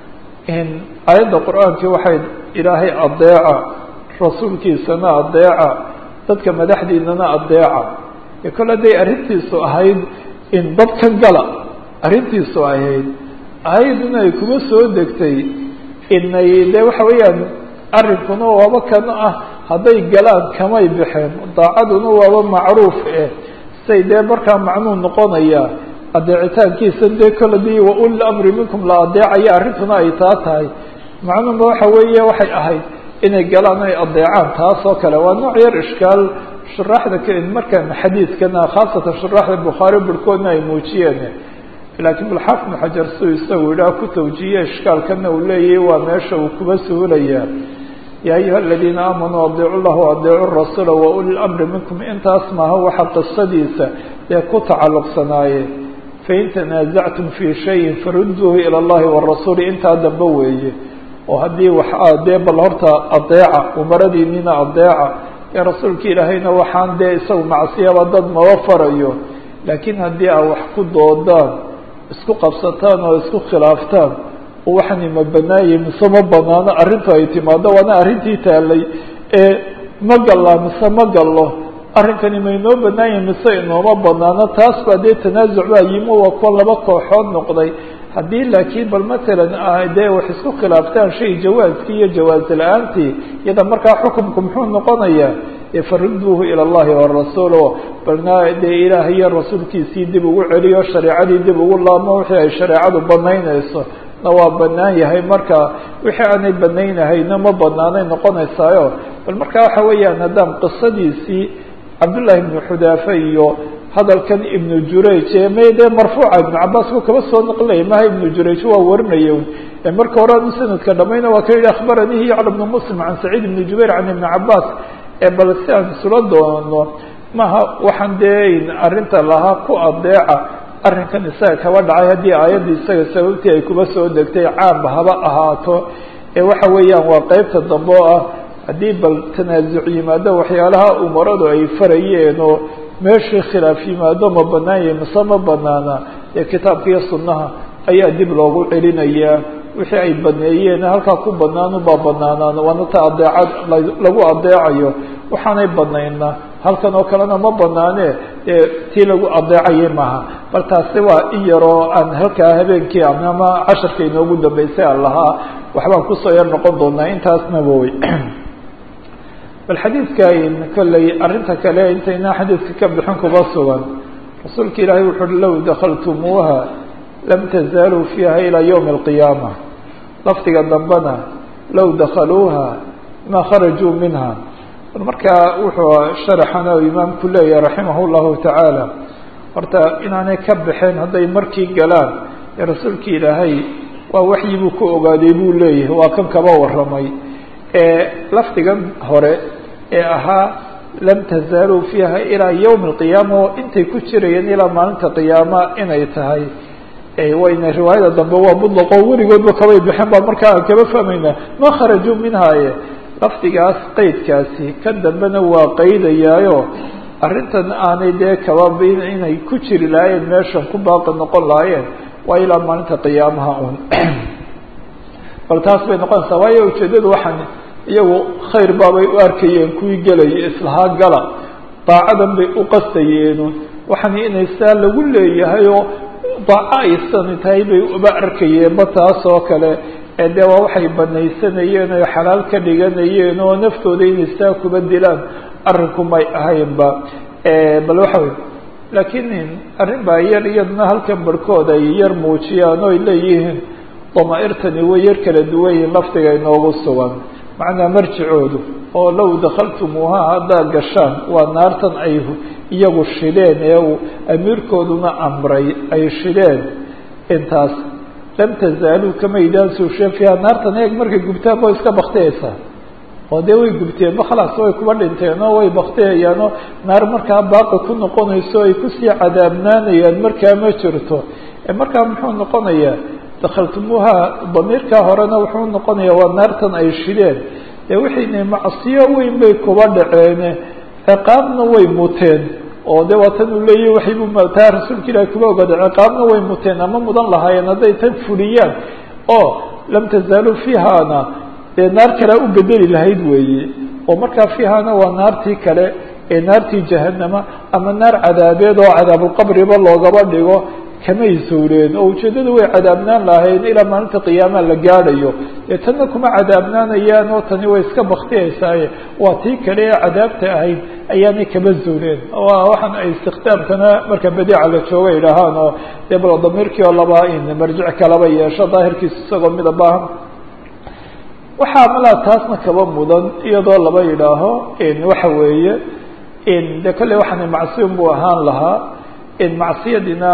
aayadda qur-aankii waxay ilaahay adeeca rasuulkiisana adeeca dadka madaxdiinana adeeca e kole hadday arrintiisu ahayd in dadka gala arrintiisu ahayd aayaduna ay kuma soo degtay inay de waxa weeyaan arrinkuna waaba kan ah hadday galaan kamay baxeen daacaduna waaba macruuf eh say dee markaa macnuu noqonaya adeecitaankiisa dee kole dii wauli amri minkum la adeecaya arrintuna ay taa tahay macnuhuma waxa weeye waxay ahayd inay galaan ay adeecaan taas oo kale waa nooc yar ishkaal shuraaxda markan xadiidkana khaasatan shuraaxda bukhaari barhkoodna ay muujiyeen laakiin balxaafid ibnu xajar siuu isagu yidhaha ku tawjiiye ishkaalkana uu leeyahay waa meesha uu kuba suhulayaa yaa ayuha aladiina aamanuu adiicu llah waadiicu rasuula wauli lamri minkum intaas maaha waxa qisadiisa dee ku tacalluqsanaaye fain tanaasactum fii shayin farudduuhu ila allahi warasuuli intaa dambe weeye oo haddii wax dee bal horta adeeca umaradiinina adeeca ee rasuulka ilaahayna waxaan dee isagu macsiyaba dad maba farayo laakiin haddii aa wax ku doodaan isku qabsataan oo isku khilaaftaan waxani ma banaanye mise ma banaano arrintu ay timaado waana arrintii taalay ee ma gallaa mise ma gallo arrinkani ma inoo banaanye mise inooma banaano taas baa dee tanaasuc baa yimo waa kuwa laba kooxood noqday haddii laakiin bal matalan dee wax isku khilaaftaan shay jawaaskii iyo jawaaz la-aantii iyada markaa xukumku muxuu noqonayaa faruduuhu ila allahi warasuul balna dee ilaah iyo rasuulkiisii dib ugu celiyo shareecadii dib ugu laabmo wixii ay shareecadu banaynayso na waa banaan yahay marka wixii aanay banaynahayna ma banaanay noqonaysaayo bal marka waxa weeyaan haddaan qisadiisii cabdullahi ibnu xudaafe iyo hadalkan ibnu jurayj ee may dee marfuuca ibnu cabaas ku kaba soo naqlaya maha ibnu jurayj waa warinaya ee marka hore anu sanadka dhamayna waa ka yihi akhbaranihi yacla bnu muslim can saciid ibni jubayr can ibni cabaas ee bal si aan isula doono maha waxaan dee arrinta lahaa ku adeeca arrinkan isaga kaba dhacay haddii aayadda isaga sababtii ay kuba soo degtay caamba haba ahaato ee waxa weeyaan waa qeybta dambe oo ah haddii bal tanaasuc yimaado waxyaalaha umaradu ay farayeen oo meeshii khilaaf yimaado ma banaanya mise ma banaana ee kitaabka iyo sunnaha ayaa dib loogu celinayaa wixii ay baneeyeen halkaa ku banaanubaa banaanaan waana ta adeecad lagu adeecayo waxaanay banayna halkan oo kalena ma banaane ee tii lagu adeecayay maaha bal taasi waa in yaroo aan halkaa habeenkii ama casharka inoogu dambeysay aan lahaa waxbaan kusoo yar noqon doonaa intaasna woy bal xadiidka kolley arrinta kale intaynaa xadiidka ka bixin kuba sugan rasuulka ilaahay wuxu uhi low dakaltumuuha lam tazaaluu fiiha ilaa ywmi alqiyaama lafdiga dambena low dakaluuha ma kharajuu minha markaa wuxuu sharaxana imaamku leeyahay raximah llahu tacaala horta inaanay ka baxeen hadday markii galaan ee rasuulka ilaahay waa waxyi buu ku ogaaday buu leeyahay waa kan kaba warramay ee lafdigan hore ee ahaa lam tazaaluu fiiha ilaa ywmi alqiyaama oo intay ku jirayeen ilaa maalinta qiyaama inay tahay wayna riwaayada dambe waa mudlaqo weligoodba kabay baxeen baa markaa aan kaba fahmaynaa ma kharajuu minhaaye lafdigaas qeydkaasi kan dambena waa qaydayaayo arrintan aanay dee kaba inay ku jiri lahaayeen meeshan ku baaqi noqon lahaayeen waa ilaa maalinta qiyaamaha un bal taas bay noqonaysaa waayo ujeeddadu waxaan iyagu khayr baabay u arkayeen kuwii gelaya islahaa gala daacadan bay u qastayeenu waxaan inay saa lagu leeyahay oo daaco aysani tahay bay uba arkayeenba taas oo kale ee dee waa waxay banaysanayeen oo xalaal ka dhiganayeen oo naftooda inay saa kuba dilaan arrinku may ahaynba bal waxa wey laakiin arrin baa yar iyadna halkan barhkood ay yar muujiyaan oo ay leeyihiin damaa'irtani way yar kala duwan yihiin lafdiga inoogu sugan macnaa marjicoodu oo low dakhaltumuuha haddaad gashaan waa naartan ay iyagu shideen ee uu amiirkooduna amray ay shideen intaas lam tazaaluu kamaydaan suusheen fiiha naartan eeg markay gubtaan way iska baktiyeysaa oo dee way gubteen ba khalaas way kuba dhinteen oo way baktiyayaanoo naar markaa baaqi ku noqonayso ay kusii cadaabnaanayaan markaa ma jirto markaa muxuu noqonayaa dakhaltumuuha damiirkaa horena wuxuu noqonayaa waa naartan ay shideen dee wixiina macsiyo weyn bay kuba dhaceen ciqaabna way muteen oo de waa tan uu leeyahy waxaybu taa rasuulka ilahi kuba ogaaday ciqaabna way muteen ama mudan lahaayeen hadday tan fuliyaan oo lam tazaaluu fiihana dee naar kalea u bedeli lahayd weeye oo markaa fiihana waa naartii kale ee naartii jahanama ama naar cadaabeed oo cadaabulqabriba loogaba dhigo kamay sawreen oo ujeeddadu way cadaabnaan lahayn ilaa maalinta qiyaamaha la gaadhayo dee tanna kuma cadaabnaanayaan oo tani way iska baktiyaysaaye waa tii kale ee cadaabta ahayd ayaanay kama zuuleen waxaan ay istikhdaamkana marka badiica la jooga idhaahaan oo dee bal damiirkii oo laba in marjic kalaba yeesho daahirkiisa isagoo mida baahan waxaa malaa taasna kaba mudan iyadoo laba yidhaaho waxa weeye de kolley waxaana macsiyon buu ahaan lahaa macsiyadina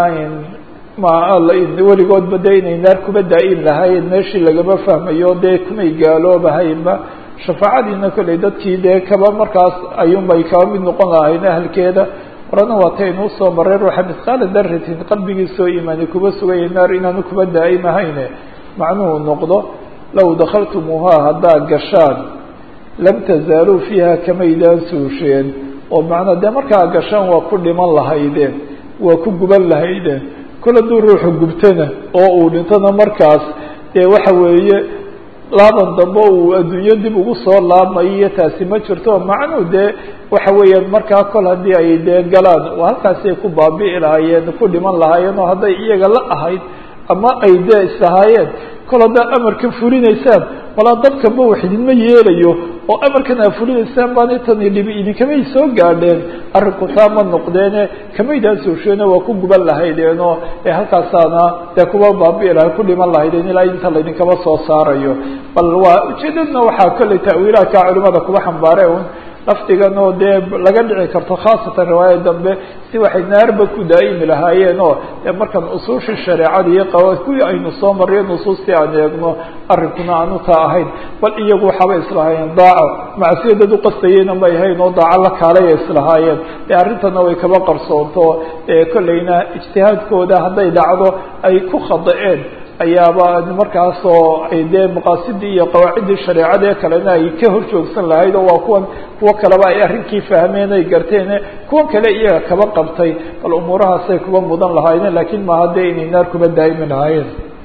weligoodba de inay naar kuba daa-in lahaayeen meeshii lagama fahmayo dee kumay gaaloobahaynba shafaacadiina kolley dadkii dee kaba markaas ayuunbay kaba mid noqon lahayn ahalkeeda horena waa ta inuu soo maray ruuxa misqaala daratin qalbigiisoo imaani kuba sugaya naar inaanu kuba daa'imahayne macnuhu noqdo low dakhaltumuuhaa haddaad gashaan lam tazaaluu fiiha kamaydaan suusheen oo macnaa dee markaa gashaan waa ku dhiman lahaydeen waa ku guban lahaydeen kol hadduu ruuxu gubtana oo uu dhintona markaas dee waxa weeye laaban dambe uu adduunyo dib ugu soo laabmayo iyo taasi ma jirto macnuu dee waxa weeyaan markaa kol haddii ay dee galaan halkaasay ku baabi'i lahaayeen ku dhiman lahaayeen oo hadday iyaga la ahayd ama ay dee islahaayeen kol haddaad amarkan fulinaysaan walaa dadkaba wax idinma yeelayo oo amarkan aad fulinaysaan baana tani dhibi idinkamay soo gaadheen arrinku taa ma noqdeene kamaydaan soosheene waa ku guban lahaydeenoo ee halkaasaana dee kuba baabi'i lahay ku dhiman lahaydeen ilaa inta laydinkaba soo saarayo bal waa ujeedadna waxaa kolley ta'wiilaadka culimada kuba xambaare un lafdigan oo dee laga dhici karto khaasatan riwaaya dambe si waxay naarba ku daa'imi lahaayeen oo dee markaan usuushii shareecada iyo qaba kuwii aynu soo marriyo nusuustii aan eegno arrinkuna aanu taa ahayn bal iyagu waxaabay islahaayeen daaco macsiya dad uqastayeyna may ahayn oo daaco la kaalaya islahaayeen dee arrintana way kaba qarsoonto ee kolleyna ijtihaadkooda hadday dhacdo ay ku khada-een ayaaba markaasoo ay dee maqaasidii iyo qawaaciddii shareecada ee kalena ay ka hor joogsan lahayd oo waa kuwan kuwo kaleba ay arrinkii fahmeen ay garteen kuwan kale iyaga kaba qabtay bal umuurahaasay kuba mudan lahaayeen lakiin maaha dee inay naar kuba daa'imi lahaayeen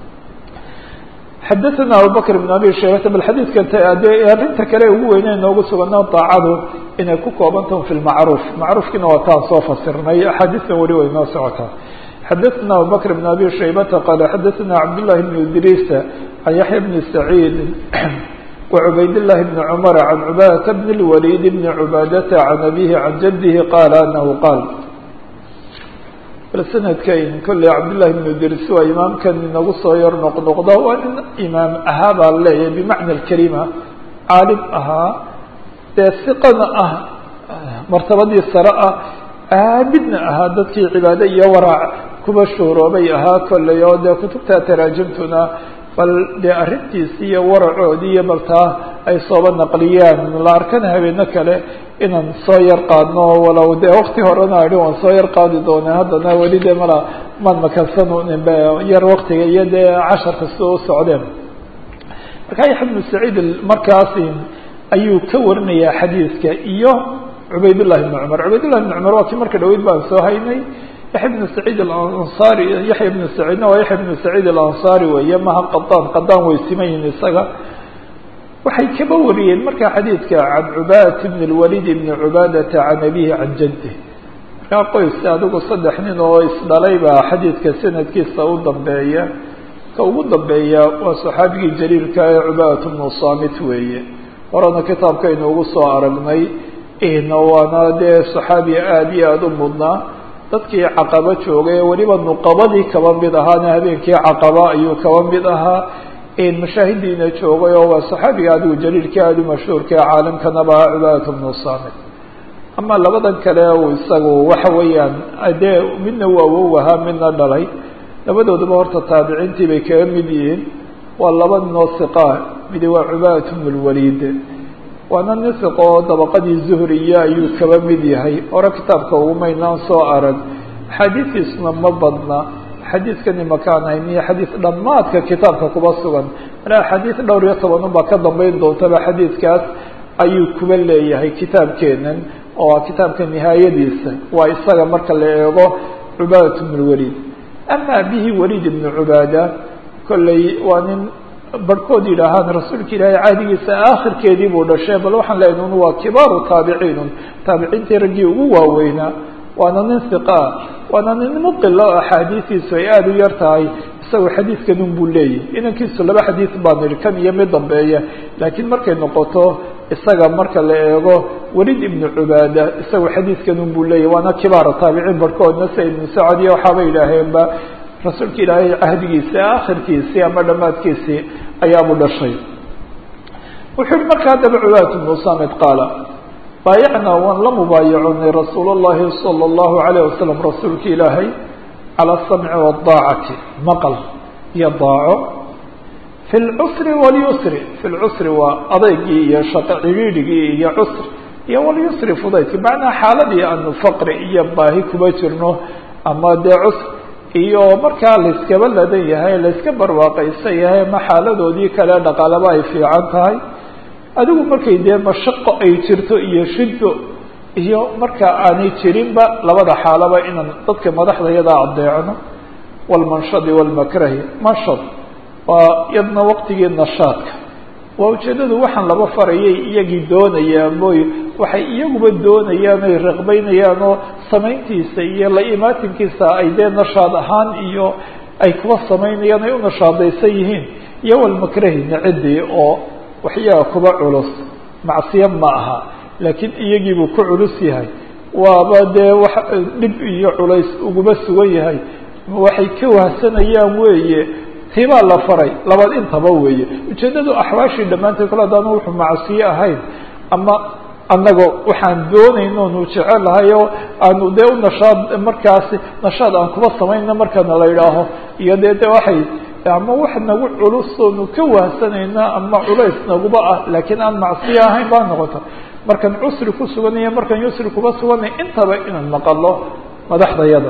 xadaثana abubakr بn abi shaybata bal xadiidka de arrinta kale ugu weyne noogu sugana daacadu inay ku koobantaho fi lmacruuf macruufkiina waa taan soo fasirnay axaadiistan weli way noo socotaa xadaثna abubakr بn abi shaybata qala xadaثna cabdالlahi بn idriis can yaxya bni saciid وعbayd للhi بن cmر عن cbاdة بن الوليد بن cbاadة عن أbيه عن جده qال أنه qاal bal snadkayn kolley cabdاللahi بن idris waa imaamkan inagu soo yar noqnoqda waa nin imaam ahaa baa leeyahay bmacna الkelima caalim ahaa dee siqana ah martabadii sare ah aabidna ahaa dadkii cibaado iyo waraac kuba shuhroobay ahaa kolley oo dee kutubta taraajimtuna bal dee arrintiisi iyo waracoodii iyo baltaa ay sooba naqliyaan la arkana habeeno kale inaan soo yar qaadno walow dee wakti horena idhi waan soo yar qaadi doonaa haddana weli dee mala maan makansan yar waktiga iyo dee casharka sida u socdeen marka yaxya bnu saciid markaasi ayuu ka warinayaa xadiiska iyo cubaydullahi bni cumar cubaydullahi bni cumar waa kii marka dhaweyd baan soo haynay yaxya bnu saciid alansaari yaxya bnu saciidna waa yaxya bnu saciid alansaari weeye maha qadaan qadaan way siman yihin isaga waxay kaba wariyeen markaa xadiidka can cubadat bn اlwalid bni cubaadata can abihi can jadih markaa qoys adigu saddex nin oo isdhalay baa xadiidka sanadkiisa u dambeeya ka ugu dambeeya waa saxaabigii jaliilka ee cubadat bnu samit weeye horena kitaabkaynu ugu soo aragnay waana dee saxaabi aada iyo aada u mudnaa dadkii caqaba joogay weliba nuqabadii kaba mid ahaana habeenkii caqaba ayuu kaba mid ahaa mashaahidiina joogay oo waa saxaabiga adigu jaliilkii aada u mashhuurka ee caalamkanaba cubaadat bnu saamit ama labadan kale uu isagu waxa weeyaan dee midna waa wow ahaa midna dhalay labadooduba horta taabiciintii bay kaga mid yihiin waa laba ninoo siqaa midi waa cubaadat bnu lwaliid waana nin siqo oo dabaqadii zuhriya ayuu kaba mid yahay hore kitaabka ugumaynaan soo arag axaadiistiisuna ma badna xadiidkani makaan hayn iyo xadiis dhammaadka kitaabka kuba sugan mana axaadiis dhowr iyo toban unbaa ka dambeyn doontaba xadiidkaas ayuu kuba leeyahay kitaabkeenan oo kitaabka nihaayadiisa waa isaga marka la eego cubaadat bnu lwaliid ama bihi waliid ibnu cubaada kolley waa nin barhkood yidhaahaan rasuulka ilaahay caadigiisa aakhirkeedii buu dhashay bal waxaan leenahay un waa kibaaru taabiciinun taabiciintii raggii ugu waaweynaa waana nin hiqaa waana nin muqila oo axaadiistiisu ay aada u yar tahay isagoo xadiidkan un buu leeyahy inankiisu laba xadiis baan idhi kan iyo mid dambeeya laakiin markay noqoto isaga marka la eego welid ibnu cubaada isagoo xadiidkan un buu leeyahy waana kibaara taabiciin barhkoodna sia ibnu sacad iyo waxaaba yidhaaheenba rasuulka ilaahay cahdigiisii aakhirkiisii ama dhammaadkiisii ayaabuu dhashay wuxuu yihi marka haddaba cubaadat bnu samid qaala baayacnaa waan la mubaayaconay rasuul اllahi salى اllahu alayh wasalam rasuulka ilaahay calى asamci wadaacati maqal iyo daaco fi lcusri walyusri fi lcusri waa adeygii iyo shaqo cidhiidhigii iyo cusri iyo walyusri fudaydki macnaa xaaladii aanu faqri iyo baahi kuba jirno ama dee cusr iyo markaa layskaba ladan yahay layska barwaaqaysan yahay ma xaaladoodii kale dhaqaalaba ay fiican tahay adigu markay dee mashaqo ay jirto iyo shiddo iyo marka aanay jirinba labada xaalaba inaan dadka madaxda yadaa adeecno walmanshadi walmakrahi manshad waa yadna waqtigii nashaadka waa ujeedadu waxaan laba farayay iyagii doonayaan mooy waxay iyaguba doonayaan ay raqbaynayaan oo samayntiisa iyo la imaatinkiisa ay dee nashaad ahaan iyo ay kuwa samaynayaan ay u nashaadaysan yihiin iyo walmakrahi nacidii oo waxyaga kuba culus macsiya ma aha laakiin iyagiibuu ku culus yahay waaba dee wax dhib iyo culays uguma sugan yahay waxay ka wahsanayaan weeye tibaa la faray labaad intaba weeye ujeeddadu axwaashii dhammaanteed kale haddaanu wuxuu macsiye ahayn ama annaga waxaan doonayno nu jecelahay oo aanu dee u nashaad markaasi nashaad aan kuba samayna markana la yidhaaho iyo dee de waxay ama wax nagu culus oonu ka wahsanayna ama culays naguba ah laakiin aan macsiye ahayn baa noqota markaan cusri ku suganaya markaan yusri kuba suganay intaba inaan maqalo madaxdayada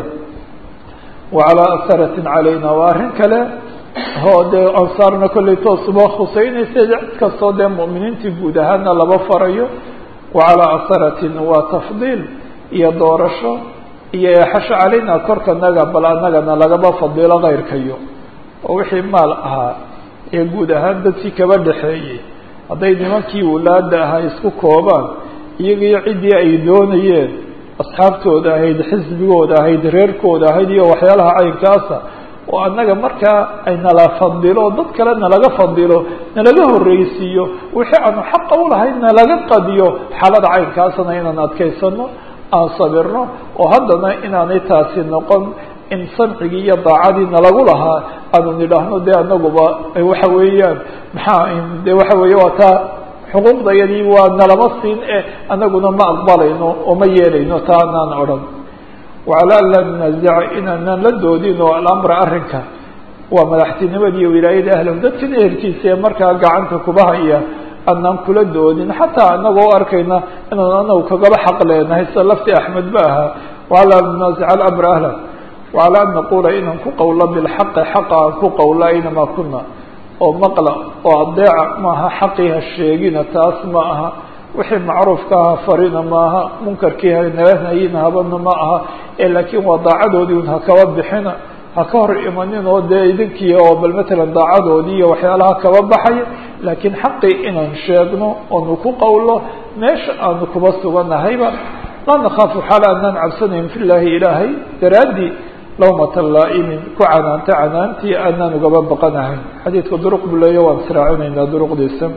wa calaa asaratin calayna waa arrin kale oo dee ansaarna kollay toosuba khuseynaysa cid kastoo dee mu'miniintii guud ahaana laba farayo wa calaa asaratin waa tafdiil iyo doorasho iyo eexasho calayna korkanaga bal annagana lagaba fadilo kayrkayo oo wixii maal ahaa ee guud ahaan dadkii kaba dhexeeyey hadday nimankii wulaada ahaa isku koobaan iyagiyo ciddii ay doonayeen asxaabtooda ahayd xisbigooda ahayd reerkooda ahayd iyo waxyaalaha caynkaasa oo annaga markaa ay nala fadilo dad kale nalaga fadilo nalaga horreysiiyo wixii aanu xaqa ulahayd nalaga qadiyo xaalada caynkaasana inaan adkaysano aan sabirno oo haddana inaanay taasi noqon in samcigii iyo daacadii nalagu lahaa aanu nidhaahno dee anaguba waxa weeyaan maxaa de waxa weeye waa taa xuquuqdayadii waa nalama siin e anaguna ma aqbalayno oo ma yeelayno taa anaan odhan wacalaa an laa nunaasica inaanaan la doodin oo alamra arrinka waa madaxtinimada iyo wilaayada ahlahu dadkan ehelkiisa ee markaa gacanta kuba haya anaan kula doodin xataa anagoo arkayna inaan anagu kagaba xaq leenahay sida lafti axmed ba ahaa wacalaa an nunaasica alamra ahlah wacalaa an naquula inaan ku qowlo bilxaqi xaqa aan ku qowlo aynamaa kuna oo maqla oo adeeca maaha xaqii ha sheegina taas ma aha wixii macruufka aha farina maaha munkarkii hanahayina habana ma aha ee laakiin waa daacadoodii un hakaba bixina ha ka hor imanin oo dee idinkii oo bal matalan daacadoodii iyo waxyaalaha kaba baxaya laakiin xaqii inaan sheegno oonu ku qowlo meesha aanu kuba suganahayba laa nakhaafu xaala anaan cabsanayn fi llaahi ilaahay daraaddii lawmata laa'imin ku canaanta canaantii aanaan ugaba baqanahayn xadiidka duruq buu leeya waan israacinaynaa duruqdiisa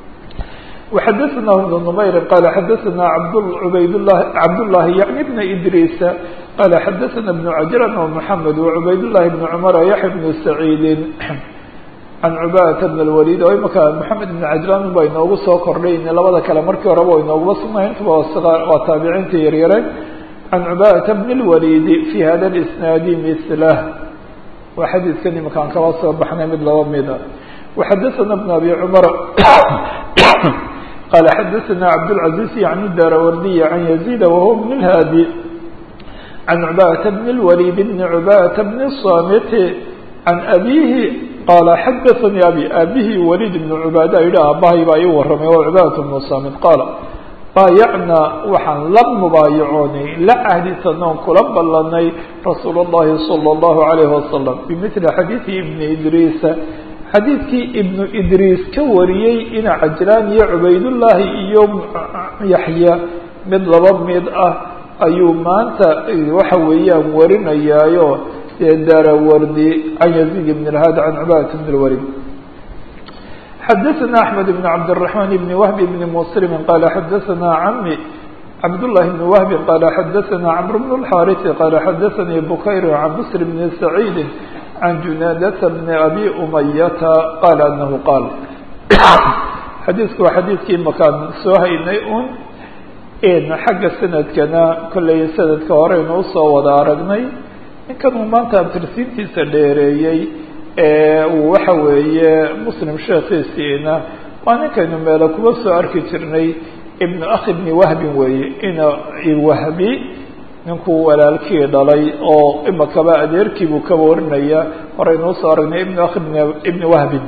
وxadثna بن نmayr qال xadثna عbaydاللahi cabdاللahi yعnي بن إdrيس qال xadثna بن عجران ومحamed وعbayd اللahi بن cمر يحيى بن سعيid can cubaadata bn اlwalid oo imaka moxamed ibn cajlaan ba inoogu soo kordhay labada kale markii horeba o inooguma sugnay intuba waa taabiciinta yaryare can cubaadata bn اlwalidi fi hada اlisnaadi mislah waa xadiidkan imakaan kaba soo baxnay mid laba mida waxadaثana bn abi cumar qala xadaثana cabdالcaزiز yani darawardiy can yazid wahuwa bn اlhaadi can cubaadata bn اlwalid bn cubaadata bn الsamit can abihi qaala xadaثanii abi aabihii waliid ibn cubaada yihi aabahay baa ii warramay oo cubaadat bnu samit qaala baayacnaa waxaan la mubaayacoonay la cahdisanoon kula ballanay rasuul اllahi salى اllahu alayhi wasalam bimili xadiidi ibni idriisa xadiidkii ibnu idriis ka wariyey ina cajlaan iyo cubaydullaahi iyo yaxya mid laba mid ah ayuu maanta waxa weeyaan warinayaayo darawardi can yaziid bn اlhaad can cubaadat bn اlwalid xadaثna أحmed بn cabdالرaحman bn whb bn mslm qala xadaثna cami cabdالlahi bn whb qala xadaثna cmr bn الxاriث qala xadaثanii bukayr can bsr bn سacيidi can junaadata bn abi umayata qala anahu qaal xadiidku waa xadiidkii makaan soo haynay un xagga sanadkana kolley sanadka horeynu usoo wada aragnay ninkan uu maanta abtirsiintiisa dheereeyey uu waxa weeye muslim sheekhiisiina waa ninkaynu meelo kuba soo arki jirnay ibnu akhi bni wahbin weeye ina wahbi ninkuu walaalkii dhalay oo imakaba adeerkiibuu ka warinaya horeynu usoo aragnay ibnu akhi ibni wahbin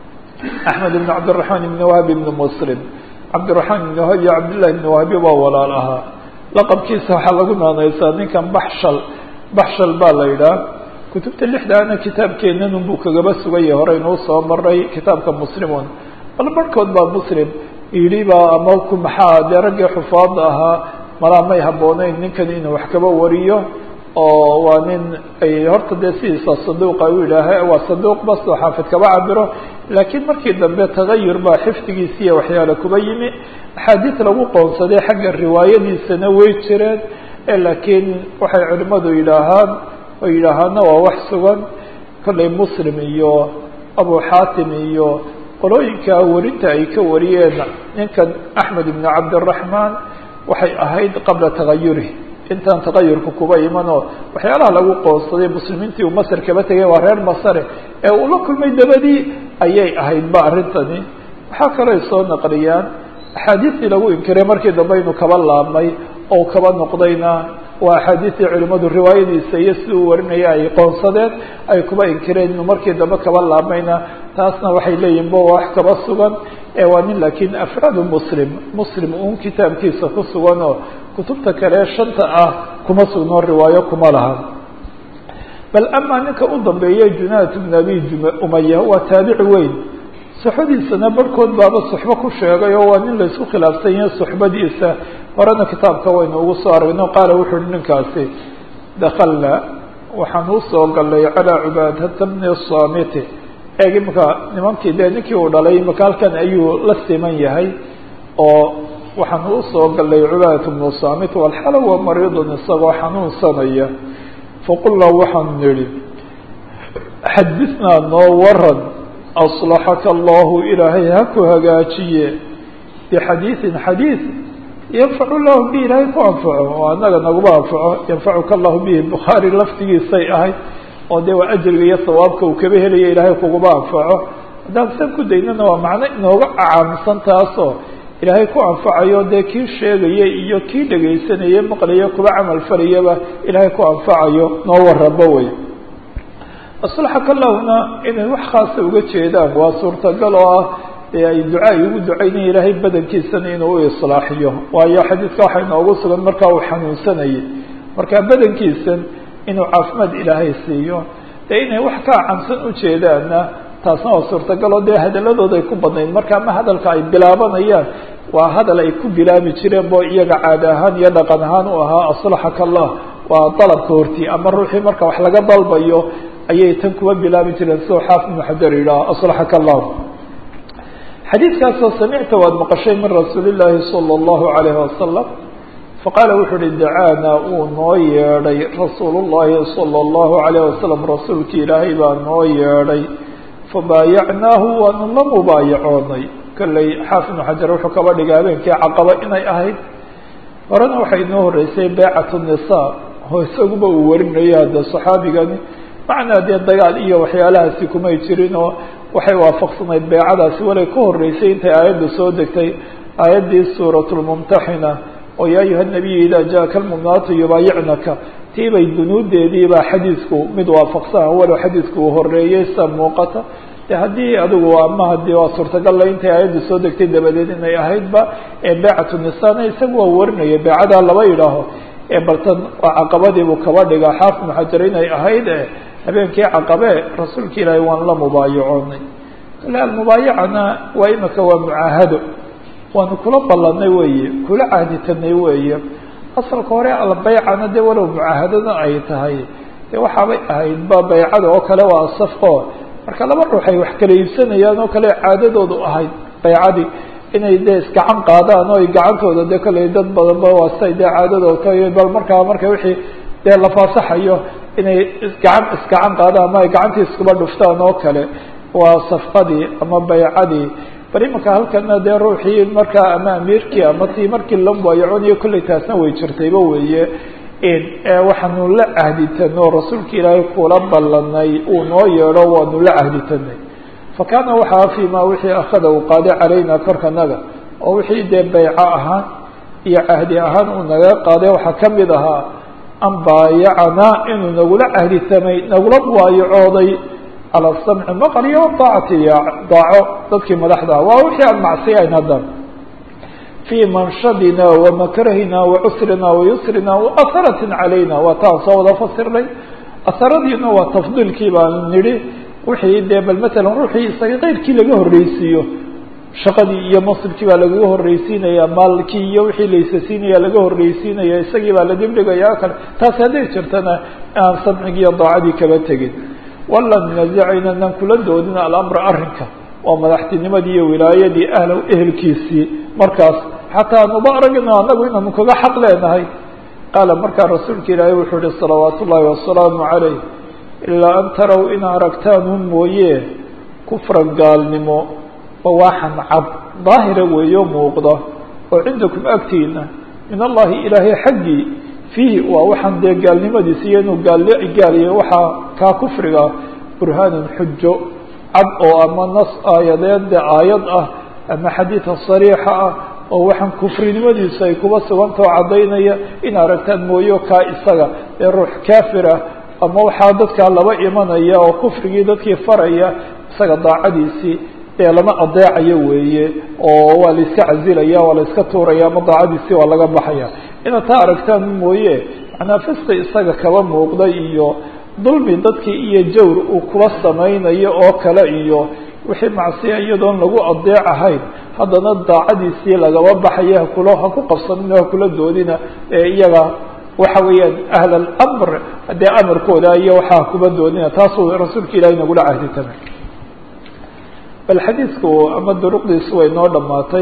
axmed ibn cabdiraxmaan ibni wahbi ibni muslim cabdiraxmaan ibni wahb iyo cabdillahi ibni wahbi baa walaal ahaa laqabkiisa waxaa lagu naanaysaa ninkan baxshal baxshal baa la yidhaah kutubta lixdaana kitaabkeenan unbuu kagaba sugaya horeynuu soo maray kitaabka muslimun bal barhkood baa muslim yidhi baa ama ku maxaa dee raggii xufaada ahaa malaa may habbooneyn ninkan inuu wax kaba wariyo oo waa nin ay horta dee sidiisa saduuqa u yidhaaha waa saduuq bas oo xaafid kaba cabiro laakiin markii dambe tagayur baa xifdigiisiiya waxyaale kuba yimi axaadiis lagu qoonsaday xagga riwaayadiisana way jireen laakiin waxay culimadu yidhaahaan oo yidhaahaana waa wax sugan kollay muslim iyo abu xaatim iyo qolooyinka warinta ay ka wariyeen ninkan axmed ibn cabdiraxmaan waxay ahayd qabla tagayuri intaan tagayurka kuba imanoo waxyaalaha lagu qoonsaday muslimiintii uu masr kaba tegay waa reer masare ee uu la kulmay dabadii ayay ahaydba arrintani waxaa kaloo soo naqliyaan axaadiistii lagu inkiray markii dambe inuu kaba laabmay oo kaba noqdayna waa axaadiistii culimadu riwaayadiisa iyo si uu warinaya ay qoonsadeen ay kuba inkireen inuu markii dambe kaba laabmayna taasna waxay leeyihin bo wax kaba sugan ee waa nin laakiin afraadu muslim muslim uun kitaabkiisa ku sugan oo kutubta kale shanta ah kuma sugnoo riwaayo kuma laha bal amaa ninka u dambeeya junaat bn abi umaya waa taabici weyn suxbadiisana barhkood baaba suxbo ku sheegay oo waa nin laysku khilaafsan yahay suxbadiisa horena kitaabka waynu ugu soo aragno qaala wuxu uhi ninkaasi dakalna waxaan usoo galay calaa cubaadata bni samiti eeg imaka nimankii dee ninkii uu dhalay imaka halkan ayuu la siman yahay oo waxaan usoo galay cubaadata bnu samit walxala waa mariidun isagoo xanuunsanaya faqulnaa waxaan nidhi xadisnaa noo waran aslaxaka allahu ilaahay ha ku hagaajiye bixadiiثin xadiiث yanfacu lahu bi ilaahay ku anfaco oo anaga naguma anfaco yanfacuka allahu bihi bukhaari laftigiisay ahayd oo dee waa ajriga iyo sawaabka uu kaba helaya ilaahay kuguma anfaco haddaan san ku daynana waa macno inooga acaamsan taasoo ilaahay ku anfacayo dee kii sheegaya iyo kii dhegaysanaya maqlaya kuba camal falayaba ilaahay ku anfacayo noo warabo wey aslaxaka lahuna inay wax khaasa uga jeedaan waa suurtagal oo ah dee ay duca ay ugu ducaynaya ilaahay badankiisana inuu u islaaxiyo waayo xadiidka waxaa inoogu sugan markaa uu xanuunsanayay marka badankiisan inuu caafimaad ilaahay siiyo dee inay wax ka acamsan ujeedaanna taasna waa suurtagal oo dee hadaladooda ay ku badnayd marka ma hadalka ay bilaabanayaan waa hadal ay ku bilaabi jireen bo iyaga caada ahaan iyo dhaqan ahaan u ahaa aslaxaka allah waa dalabka hortii ama ruuxii marka wax laga dalbayo ayay tan kuwa bilaabi jireen sidoo xaafid ibnu xajar yidhaah aslaxaka allah xadiidkaasoo samicta waad maqashay min rasuuli llaahi sala allahu calayhi wasalam faqaala wuxuu uhi dacaana uu noo yeedhay rasuulu llaahi sala allahu calayh wasalam rasuulki ilaahay baa noo yeedhay fabaayacnaahu waanu la mubaayacoonay kolley xaafid ibnu xajar wuxuu kaba dhigay habeenkii caqaba inay ahayd horena waxay inoo horeysay beecatu nisaa oo isaguba uu warinayo hadda saxaabigani macnaa dee dagaal iyo waxyaalahaasi kumay jirin oo waxay waafaqsanayd beecadaasi walay ka horeysay intay aayadda soo degtay aayaddii suurat lmumtaxina oo yaa ayuha nabiyu idaa jaaka almuminaatu yubaayicnaka tii bay dunuudeediibaa xadiidku mid waafaqsan walow xadiidku uu horeeyey sa muuqata de haddii adigu ama hadii waa suurtagalla intay aayadda soo degtay dabadeed inay ahaydba ee beecatu nisana isagu waa warinaya beecadaa laba yidhaaho ee baltan waa caqabadiibuu kaba dhigaa xaafid muxajar inay ahayd e habeenkii caqabe rasuulka ilaahay waan la mubaayacoonay kale almubaayacana waa imika waa mucaahado waanu kula ballanay weeye kula caaditanay weeye asalka hore albaycana dee walow mucaahadada ay tahay dee waxaabay ahayd ba baycada oo kale waa safqo marka laba ruux ay wax kala iibsanayaan oo kale caadadoodu ahayd baycadii inay dee isgacan qaadaan oo ay gacantooda dee kolley dad badanba waa siay dee caadadooda ka bal markaa marka wixii dee la faasaxayo inay isgacan isgacan qaadaan ama ay gacantii iskuba dhuftaan oo kale waa safqadii ama baycadii bal imanka halkana dee ruuxii markaa ama amiirkii ama tii markii la mubaayaconayo kolley taasna way jirtayba weeye waxaanu la cahditanoo rasuulka ilaahay kula ballanay uu noo yeedho waanu la cahditanay fa kaana waxaa fii ma wixii akhada uu qaaday calayna korkanaga oo wixii dee bayco ahaan iyo cahdi ahaan uu naga qaaday waxaa kamid ahaa an baayacanaa inuu nagula cahditamay nagula mubaayacooday calى samci maqal iyo daacati iyo daaco dadkii madaxda ah waa wixii aan macsiyayn haddan fii manshadina wamakrahina wacusrina wayusrina waaharatin calayna waa taan soo wada fasirnay aharadiina waa tafdiilkii baan nidhi wixii dee bal matalan ruuxii isaga keyrkii laga horreysiiyo shaqadii iyo masribkii baa lagaga horreysiinaya maalkii iyo wixii laysasiinaya laga horreysiinaya isagii baa la dibdhigaya kale taasi hadday jirtana aan samcigii iyo daacadii kaba tegin wala nunazica inaan kula doodina alamra arrinka waa madaxtinimadii iyo wilaayadii ahlow ehelkiisii markaas xataa anuba aragna anagu inaanu kaga xaq leenahay qaala markaa rasuulka ilaahay wuxuu ihi salawaat ullaahi wasalaamu calayh ilaa an taraw in aragtaanun mooye kufran gaalnimo bawaaxan cad daahira weeyo muuqda oo cindakum agtiina min allahi ilaahay xaggii fiihi waa waxaan dee gaalnimadiisa iyo inuu gaal gaaliyo waxaa kaa kufriga burhaanun xujo cad oo ama nas aayadeed de aayad ah ama xadiida sariixa ah oo waxaan kufrinimadiisu ay kuba sugantao caddaynaya in aragtaan mooyo kaa isaga ee ruux kaafira ama waxaa dadkaa laba imanaya oo kufrigii dadkii faraya isaga daacadiisii dee lama adeecayo weeye oo waa la iska casilaya waa la iska tuuraya ama daacadiisii waa laga baxaya inaad taa aragtaan mooye macnaa fiski isaga kaba muuqda iyo dulmi dadkii iyo jawr uu kuba samaynayo oo kale iyo wixii macsiya iyadoon lagu adeec ahayn haddana daacadiisii lagaba baxaya hakula ha ku qabsanina hakula doodina ee iyaga waxa weeyaan ahl alamr dee amarkooda iyo waxaa kuba doodina taasuu rasuulka ilahi nagula cahdi tamay bal xadiidku ama duruqdiisu way noo dhamaatay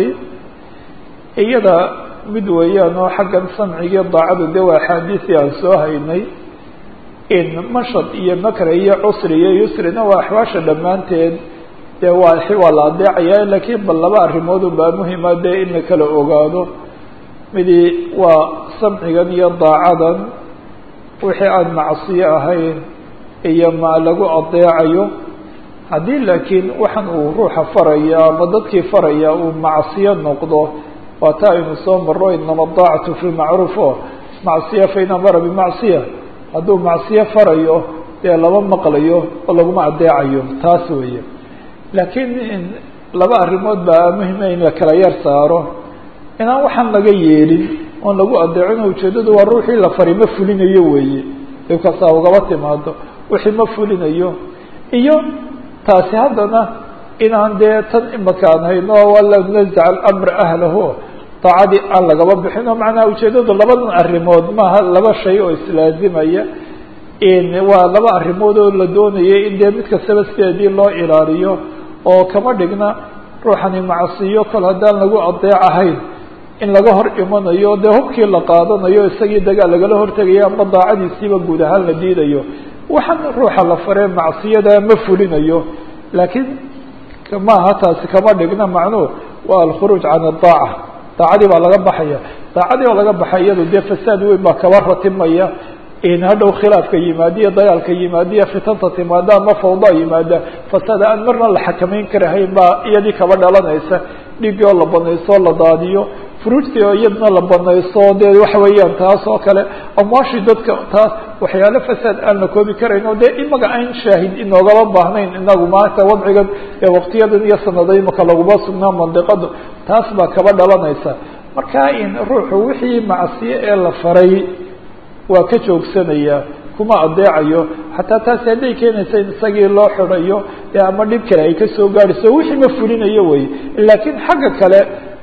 iyada mid weeyaan oo xaggan samciga daacadu de waa axaadiisii aan soo haynay in mashad iyo makra iyo cusri iyo yusrina waa axwaasha dhammaanteed dee waa waa la adeecaya lakiin bal laba arrimood unbaa muhima dee in la kala ogaado midi waa samcigan iyo daacadan wixii aan macsiyo ahayn iyo ma lagu adeecayo haddii laakiin waxaan uu ruuxa faraya ama dadkii faraya uu macsiyo noqdo waa taa aynu soo maro inama daacatu fi lmacruuf o macsiya fain amara bimacsiya hadduu macsiyo farayo dee lama maqlayo oo laguma adeecayo taas weeye laakiin laba arrimood baa muhima in la kala yar saaro inaan waxaan laga yeelin oon lagu adeecin ujeedadu waa ruuxii la fari ma fulinayo weeye dhibkaasaa ugaba timaado wixii ma fulinayo iyo taasi haddana inaan dee tan imakaan hayno wala nazac alamra ahlahu daacadii aan lagaba bixin oo macnaha ujeedadu labadan arrimood maaha laba shay oo islaazimaya waa laba arrimood oo la doonayay in dee mid kastaba sideedii loo ilaaliyo oo kama dhigna ruuxani macsiyo kol haddaan lagu adeec ahayn in laga hor imanayo dee hubkii la qaadanayo isagii dagaal lagala hortegayo ama daacadiisiiba guud ahaan la diidayo waxaan ruuxa la faree macsiyada ma fulinayo laakiin maaha taasi kama dhigna macnuhu waa alkhuruuj can adaaca daacadii baa laga baxaya daacadii baa laga baxay iyado dee fasaad weyn baa kaba ratimaya hadhow khilaafka yimaadiya dagaalka yimaadiya fitanta timaada ama fawda yimaada fasaad aan marna la xakamayn karahayn baa iyadii kaba dhalanaysa dhiigii oo la banayso la daadiyo furuujtii oo iyadna la banayso dee waxa weeyaan taas oo kale amwaashii dadka taas waxyaalo fasaad aan la koobi karayn oo dee imaga aan shaahid inoogaba baahnayn inagu maanta wadcigan ee waqtiyadan iyo sanada imaka laguma sugnaa mandiqada taas baa kaba dhalanaysa marka in ruuxu wixii macsiye ee la faray waa ka joogsanaya kuma adeecayo xataa taasi hadday keenaysa in isagii loo xidayo e ama dhib kale ay kasoo gaadhayso wixii ma fulinayo wey laakiin xagga kale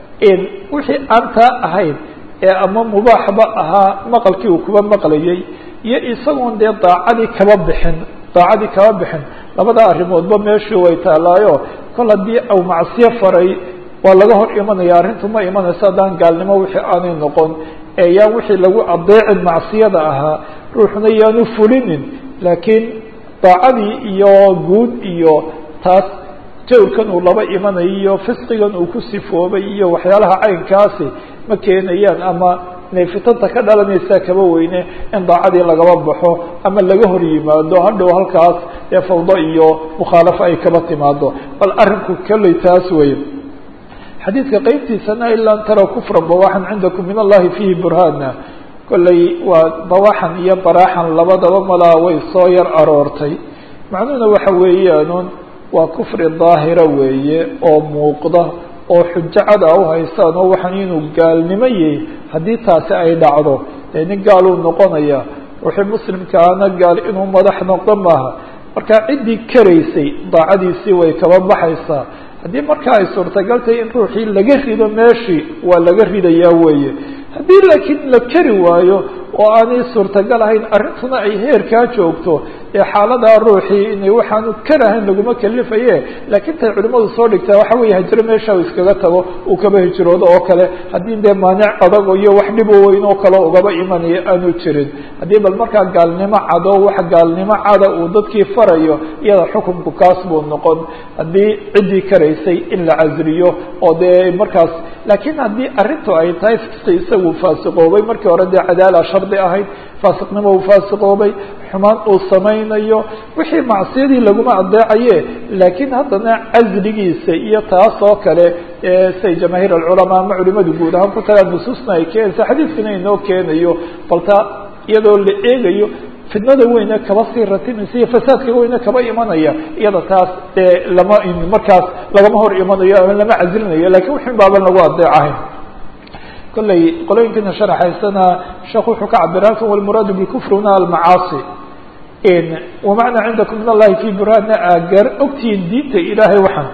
wixii aan taa ahayn ee ama mubaaxba ahaa maqalkii uu kuba maqlayay iyo isagoon dee daacadii kaba bixin daacadii kaba bixin labada arrimoodba meeshii way taalaayo kol haddii au macsiyo faray waa laga hor imanaya arrintu ma imanayso haddaan gaalnimo wixii aanay noqon ee yaan wixii lagu adeecin macsiyada ahaa ruuxna yaanu fulinin laakiin daacadii iyo guud iyo taas jawrkan uu laba imanayo iyo fisqigan uu ku sifoobay iyo waxyaalaha caynkaasi ma keenayaan ama inay fitanta ka dhalanaysaa kaba weyne in daacadii lagaba baxo ama laga hor yimaado hadhow halkaas ee fawdo iyo mukhaalafo ay kaba timaado bal arrinku kolley taas weeye xadiidka qeybtiisana ilaa an tara kufra bawaxan cindakum min allahi fihi burhaana kolley waa bawaxan iyo baraaxan labadaba malaa way soo yar aroortay macnuhuna waxa weeyaanuun waa kufri daahira weeye oo muuqda oo xujo cad a u haystaan oo waxaan inuu gaalnimo yahay haddii taasi ay dhacdo dee nin gaaluu noqonaya ruuxii muslimkaana gaal inuu madax noqdo maaha marka ciddii karaysay daacadiisii way kaba baxaysaa haddii markaa ay suurtagal tahay in ruuxii laga rido meeshii waa laga ridayaa weeye haddii laakiin la kari waayo oo aanay suurtagal ahayn arrintuna ay heerkaa joogto ee xaaladaa ruuxii inay waxaanu karahayn laguma kalifaye laakiin tay culimmadu soo dhigtaa waxa weeye hijiro meesha uu iskaga tago uu kaba hijroodo oo kale haddii dee maanic adag iyo wax dhibo weyn oo kale ugaba imanaya aanu jirin haddii bal markaa gaalnimo cado wax gaalnimo cada uu dadkii farayo iyada xukunku kaas buu noqon haddii ciddii karaysay in la casriyo oo dee markaas laakiin haddii arrintu ay tahay fisqi isagu faasiqoobay markii hore dee cadaala shardi ahayd faasiqnimo uu faasiqoobay xumaan uu samaynayo wixii macsiyadii laguma adeecaye laakiin haddana casligiisa iyo taas oo kale say jamaahiir alculamaa ama culimadu guud ahaan ku tagaan nusuusna ay keenaysa xadiidkuna inoo keenayo balta iyadoo la eegayo fitnada weyne kaba sii ratimaysa iyo fasaadka weyne kaba imanaya iyada taas dee lama markaas lagama hor imanayo ama lama casilinayo lakiin wixin baaban lagu adeecahayn kolley qolooyinkiina sharaxaysana sheekh wuxuu ka cabira halkan walmuraadu bikufri huna almacaasi wamacnaa cindakum min allahi fi burhaana agar ogtihiin diinta ilaahay waxaan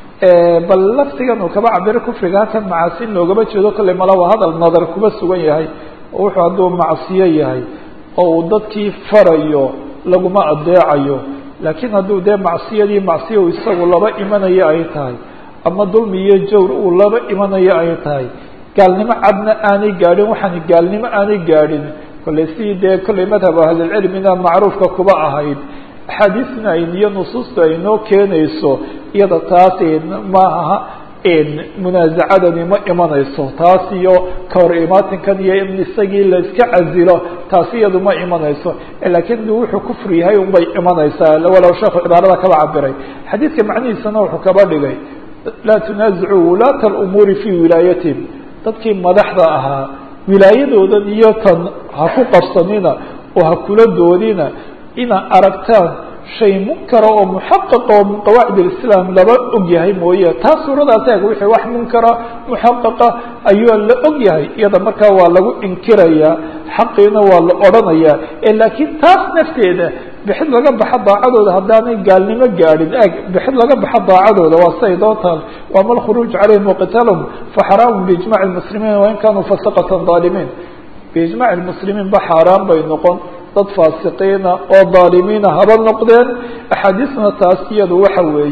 bal laftigan uu kaba cabiro kufriga halkan macaasi in loogama jeedo kolley mala waa hadal nadar kuba sugan yahay oo wuxuu hadduu macsiyo yahay oo uu dadkii farayo laguma adeecayo laakiin hadduu dee macsiyadii macsiya uu isagu laba imanayo ay tahay ama dulmi iyo jawr uu laba imanayo ay tahay gaalnimo cadna aanay gaadhin waxaan gaalnimo aanay gaadhin kolley si dee kolley madhab ahlilcilmina macruufka kuba ahayd axaadiisna ay iyo nusuusta ay noo keenayso iyada taas maaha munaazacadani ma imanayso taas iyo kahor imaatinkan iyo in isagii la iska casilo taasi iyadu ma imanayso laakiin wuxuu kufri yahay unbay imanaysaa walow sheekhu cibaarada kaba cabiray xadiidka macnihiisana wuxuu kaba dhigay laa tunaazicuu wulaata alumuuri fii wilaayatihim dadkii madaxda ahaa wilaayadoodan iyo tan ha ku qabsanina oo ha kula doodina inaad aragtaan shay munkara oo muxaqaqa oo min qawaacid alislaam laba og yahay mooye taas suuradaas eeg wixii wax munkara muxaqaqa ayuu la og yahay iyada markaa waa lagu inkirayaa xaqiina waa la odhanayaa laakiin taas nafteeda bixid laga baxa daacadooda haddaanay gaalnimo gaadhin eg bixid laga baxa daacadooda waa siay doontaan waama alkhuruuj calayhim waqitaalhum faxaraamu biijmaci lmuslimiin wain kanuu fasaqatan daalimiin biijmaci lmuslimiin ba xaaraan bay noqon dad faasiqiina oo daalimiina haba noqdeen axaadiisna taas iyadu waxa weeye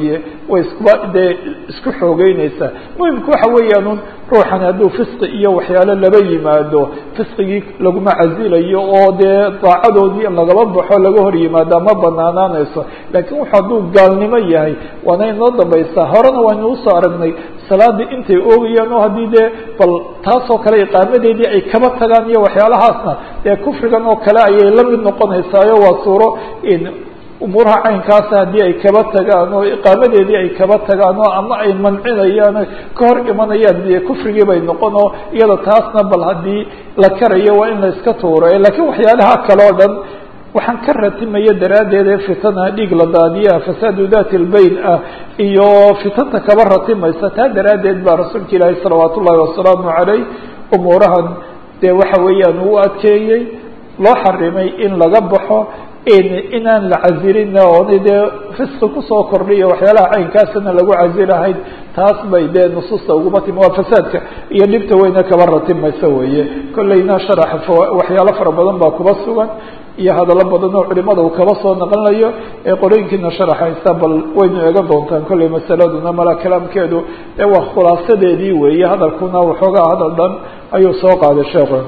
way iskuba dee isku xoogeyneysaa muhimka waxa weeyaan ruuxani hadduu fisqi iyo waxyaalo laba yimaado fisqigii laguma casilayo oo dee daacadoodii in lagaba baxo laga hor yimaada ma banaanaanayso laakiin wuxu hadduu gaalnimo yahay waana inoo dambaysaa horena waynu usoo aragnay salaadii intay oogayaan oo haddii dee bal taasoo kale iqaamadeedii ay kaba tagaan iyo waxyaalahaasna dee kufrigan oo kale ayay la mid noqonaysaayo waa suuro umuuraha caynkaasa haddii ay kaba tagaan oo iqaamadeedii ay kaba tagaan oo ama ay mancinayaan ka hor imanayaan dee kufrigii bay noqon oo iyada taasna bal haddii la karayo waa in la iska tuuro lakiin waxyaalaha kale o dhan waxaan ka ratimaya daraaddeed ee fitana dhiig la daadiyaa fasaadu dati lbayn ah iyo fitanta kaba ratimaysa taa daraaddeed baa rasuulka ilaahi salawaat ullahi wasalaamu calayh umuurahan dee waxa weeyaan uu adkeeyey loo xarimay in laga baxo inaan la casilina oona dee fisqi kusoo kordhiyo waxyaalaha caynkaasana lagu casilahayn taas bay dee nusuusta uguma timi waa fasaadka iyo dhibta weyne kaba ratimaysa weeye kolleyna sharaxa waxyaalo fara badan baa kuba sugan iyo hadallo badan oo culimada uu kaba soo naqlinayo ee qorooyinkiina sharaxaysa bal waynu eegan doontaan kolley masaladuna mala kalaamkeedu ee waa khulaasadeedii weeye hadalkuna waxoogaa hadal dhan ayuu soo qaaday sheekhu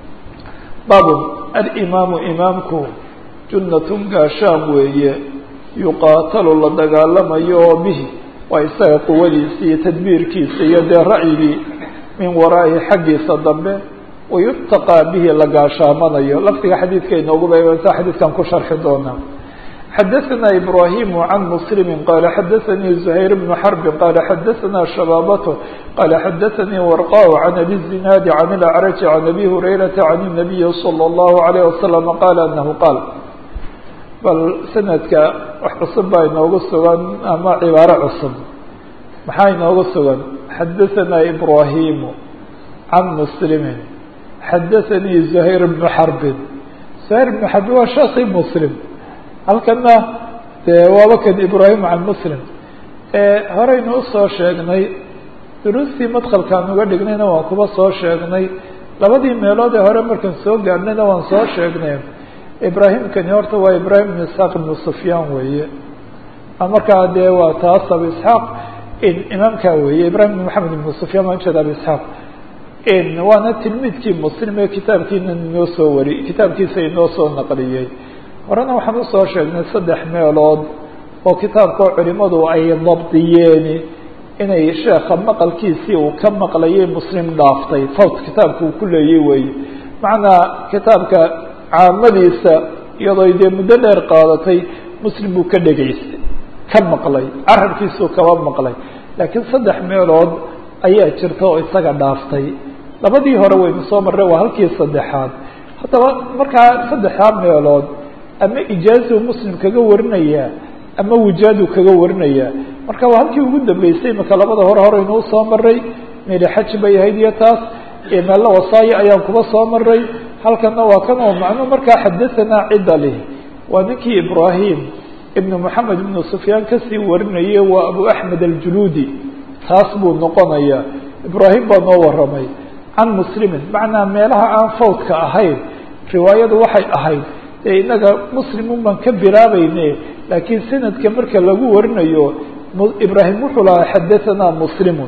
baabun alimaamu imaamku junnatun gaashaan weeye yuqaatalu la dagaalamayo oo bihi waa isaga quwadiisa iyo tadbiirkiisa iyo dee racyigii min waraa'ihi xaggiisa dambe wayutaqaa bihi la gaashaamanayo lafdiga xadiidka inoogu beegansa xadiidkan ku sharxi doonaa xadaثna ibrahim can mslimi qala xadaثanii زuhayr bn xrbi qala xadaثna shabaabatu qala xadaثanii warqa can abi الzinaadi can اlacraj can abi hurayrata can الnabiyi slى الlahu عalيه wasalam qala anahu qaal bal sanadka wax cusub baa inoogu sugan ama cibaaro cusub maxaa inoogu sugan xadaثna ibrahimu can mslimi xadaثanii زuhayr bn xarbin زuhayr bn xarbin waa shaki mslim halkana dee waaba kan ibrahim can muslim horeynu usoo sheegnay duruustii madkalkaan uga dhignayna waan kuba soo sheegnay labadii meelood ee hore markaan soo gaarhnayna waan soo sheegnay ibraahimkani horta waa ibrahim ibn isxaaq ibnu sufyaan weeye markaa dee waa taas abu isxaaq imaamkaa weeye ibrahim ibn maxamed ibnu sufyaan waan jeeda abu isxaaq waana tilmiidkii muslim ee kitaabkiina inoo soo wari kitaabkiisa inoo soo naqliyey horena waxaan usoo sheegnay saddex meelood oo kitaabkao culimadu ay dabdiyeen inay sheekha maqalkiisii uu ka maqlayay muslim dhaaftay fawt kitaabka uu ku leeyay weeye macnaa kitaabka caamadiisa iyadoo dee muddo dheer qaadatay muslim buu ka dhegaystay ka maqlay carabkiisuu kaba maqlay laakiin saddex meelood ayaa jirta oo isaga dhaaftay labadii hore waynu soo marray waa halkii saddexaad haddaba markaa saddexdaa meelood ama ijaazu muslim kaga warinaya ama wijaadu kaga warinaya marka waa halkii ugu dambeysay imaka labada hore horeynuu soo maray meli xaj bay ahayd iyo taas meella wasaayo ayaan kuba soo maray halkana waa kan oo macnuu markaa xadahanaa cidda lih waa ninkii ibrahim ibnu moxamed ibnu sufyaan kasii warinayay waa abu axmed aljuluudi taas buu noqonaya ibrahim baa noo waramay can muslimin macnaa meelaha aan fawdka ahayn riwaayadu waxay ahayd dee inaga muslimun baan ka bilaabayne laakiin sanadka marka lagu warinayo ibrahim wuxuu lahaa xadahanaa muslimun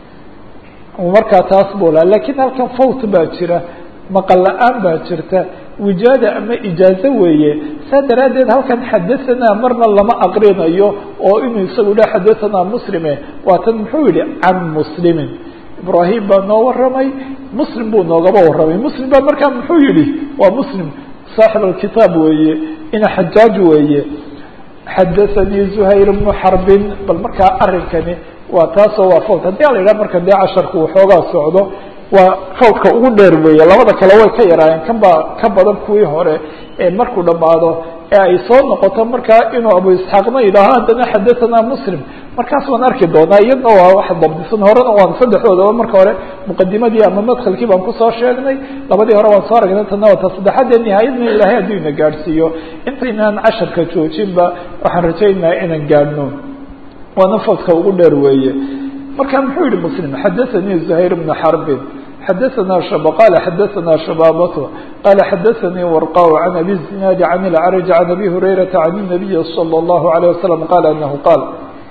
markaa taas buu lahaa lakiin halkan fawt baa jira maqal la-aan baa jirta wijaada ama ijaazo weeye saa daraaddeed halkan xadahanaa marna lama aqrinayo oo inuu isagu dha xadahanaa muslime waatan muxuu yihi can muslimin ibrahim baa noo waramay muslim buu noogaba waramay muslim baa markaa muxuu yihi waa muslim saaxib alkitaab weeye ina xajaaj weeye xadathanii zuhayr bnu xarbin bal markaa arrinkani waa taasoo waa fawt haddii ala yidhaha marka dee casharku waxoogaa socdo waa fawdka ugu dheer weeye labada kale way ka yaraayeen kan baa ka badan kuwii hore ee markuu dhammaado ee ay soo noqoto markaa inuu abu isxaaqna yidhaaho haddana xadahanaa muslim markaas waan arki doonaa iyadna waa wax dabdisan horena waan saddexdoodaba marka hore muqadimadii ama madkhalkii baan kusoo sheegnay labadii hore waan soo aragnay tana waa ta saddexaadee nihaayadna ilaahay hadduu ina gaadhsiiyo intaynaan casharka joojinba waxaan rajaynayaa inaan gaadhno waana fawdka ugu dheer weeye marka muxuu yihi muslim xadathanii zuhayr bna xarbin xadaثna shab qala xadaثna shabaabatu qala xadaثanii warqa can abi zinaadi can اlcrج can abi hurayrata can الnabiyi slى الlahu عalيه wasalam qala anahu qaal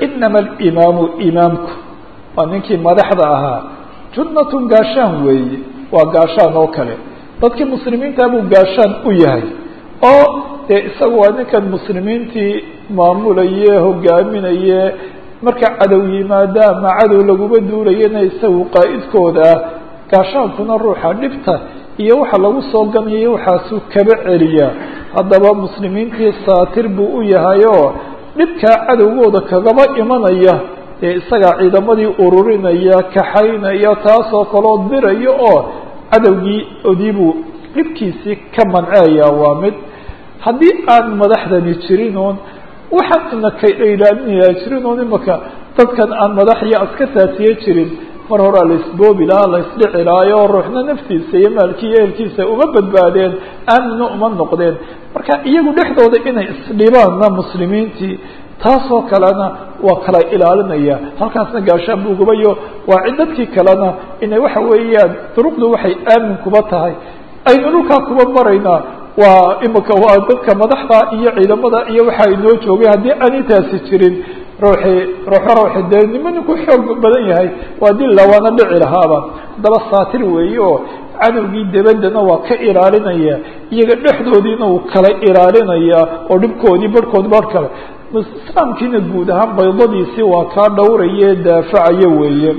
inama alimaamu imaamku waa ninkii madaxda ahaa junnatun gaashaan weeye waa gaashaan oo kale dadkii muslimiinta buu gaashaan u yahay oo dee isaga waa ninkan muslimiintii maamulaye hogaaminaye marka cadow yimaada ama cadow laguma duulayana isagu qaa'idkooda ah gaashaankuna ruuxa dhibta iyo waxa lagu soo ganayo waxaasuu kaba celiyaa haddaba muslimiintii saatir buu u yahay oo dhibkaa cadowgooda kagaba imanaya ee isagaa ciidamadii ururinaya kaxaynaya taasoo kaloo diraya oo cadowgii odiibuu dhibkiisii ka manceeya waa mid haddii aan madaxdani jirin oon waxaan inaka ilaalinaya jirin oon imaka dadkan aan madax iyo askartaasiye jirin mar horaa la isboobi lahaa la isdhici lahaayo ruuxna naftiisa iyo maalkii iyo ehelkiisa uma badbaadeen aamina uma noqdeen marka iyagu dhexdooda inay isdhibaanna muslimiintii taasoo kalena waa kala ilaalinaya halkaasna gaashaan buu gubayo waa cid dadkii kalena inay waxa weeyaan duruqdu waxay aamin kuba tahay aynu dhulkaa kuba maraynaa waa imika waa dadka madaxda iyo ciidamada iyo waxa inoo joogay haddii aanay taasi jirin ruuxii ruuxo ruuxi dee nima ninku xoog badan yahay waa dilla waana dhici lahaaba haddaba saatir weeye oo cadowgii debaddana waa ka ilaalinaya iyaga dhexdoodiina uu kala ilaalinaya oo dhibkoodii barhkood barh kale islaamkiina guud ahaan baydadiisii waa kaa dhowraye daafacaya weeye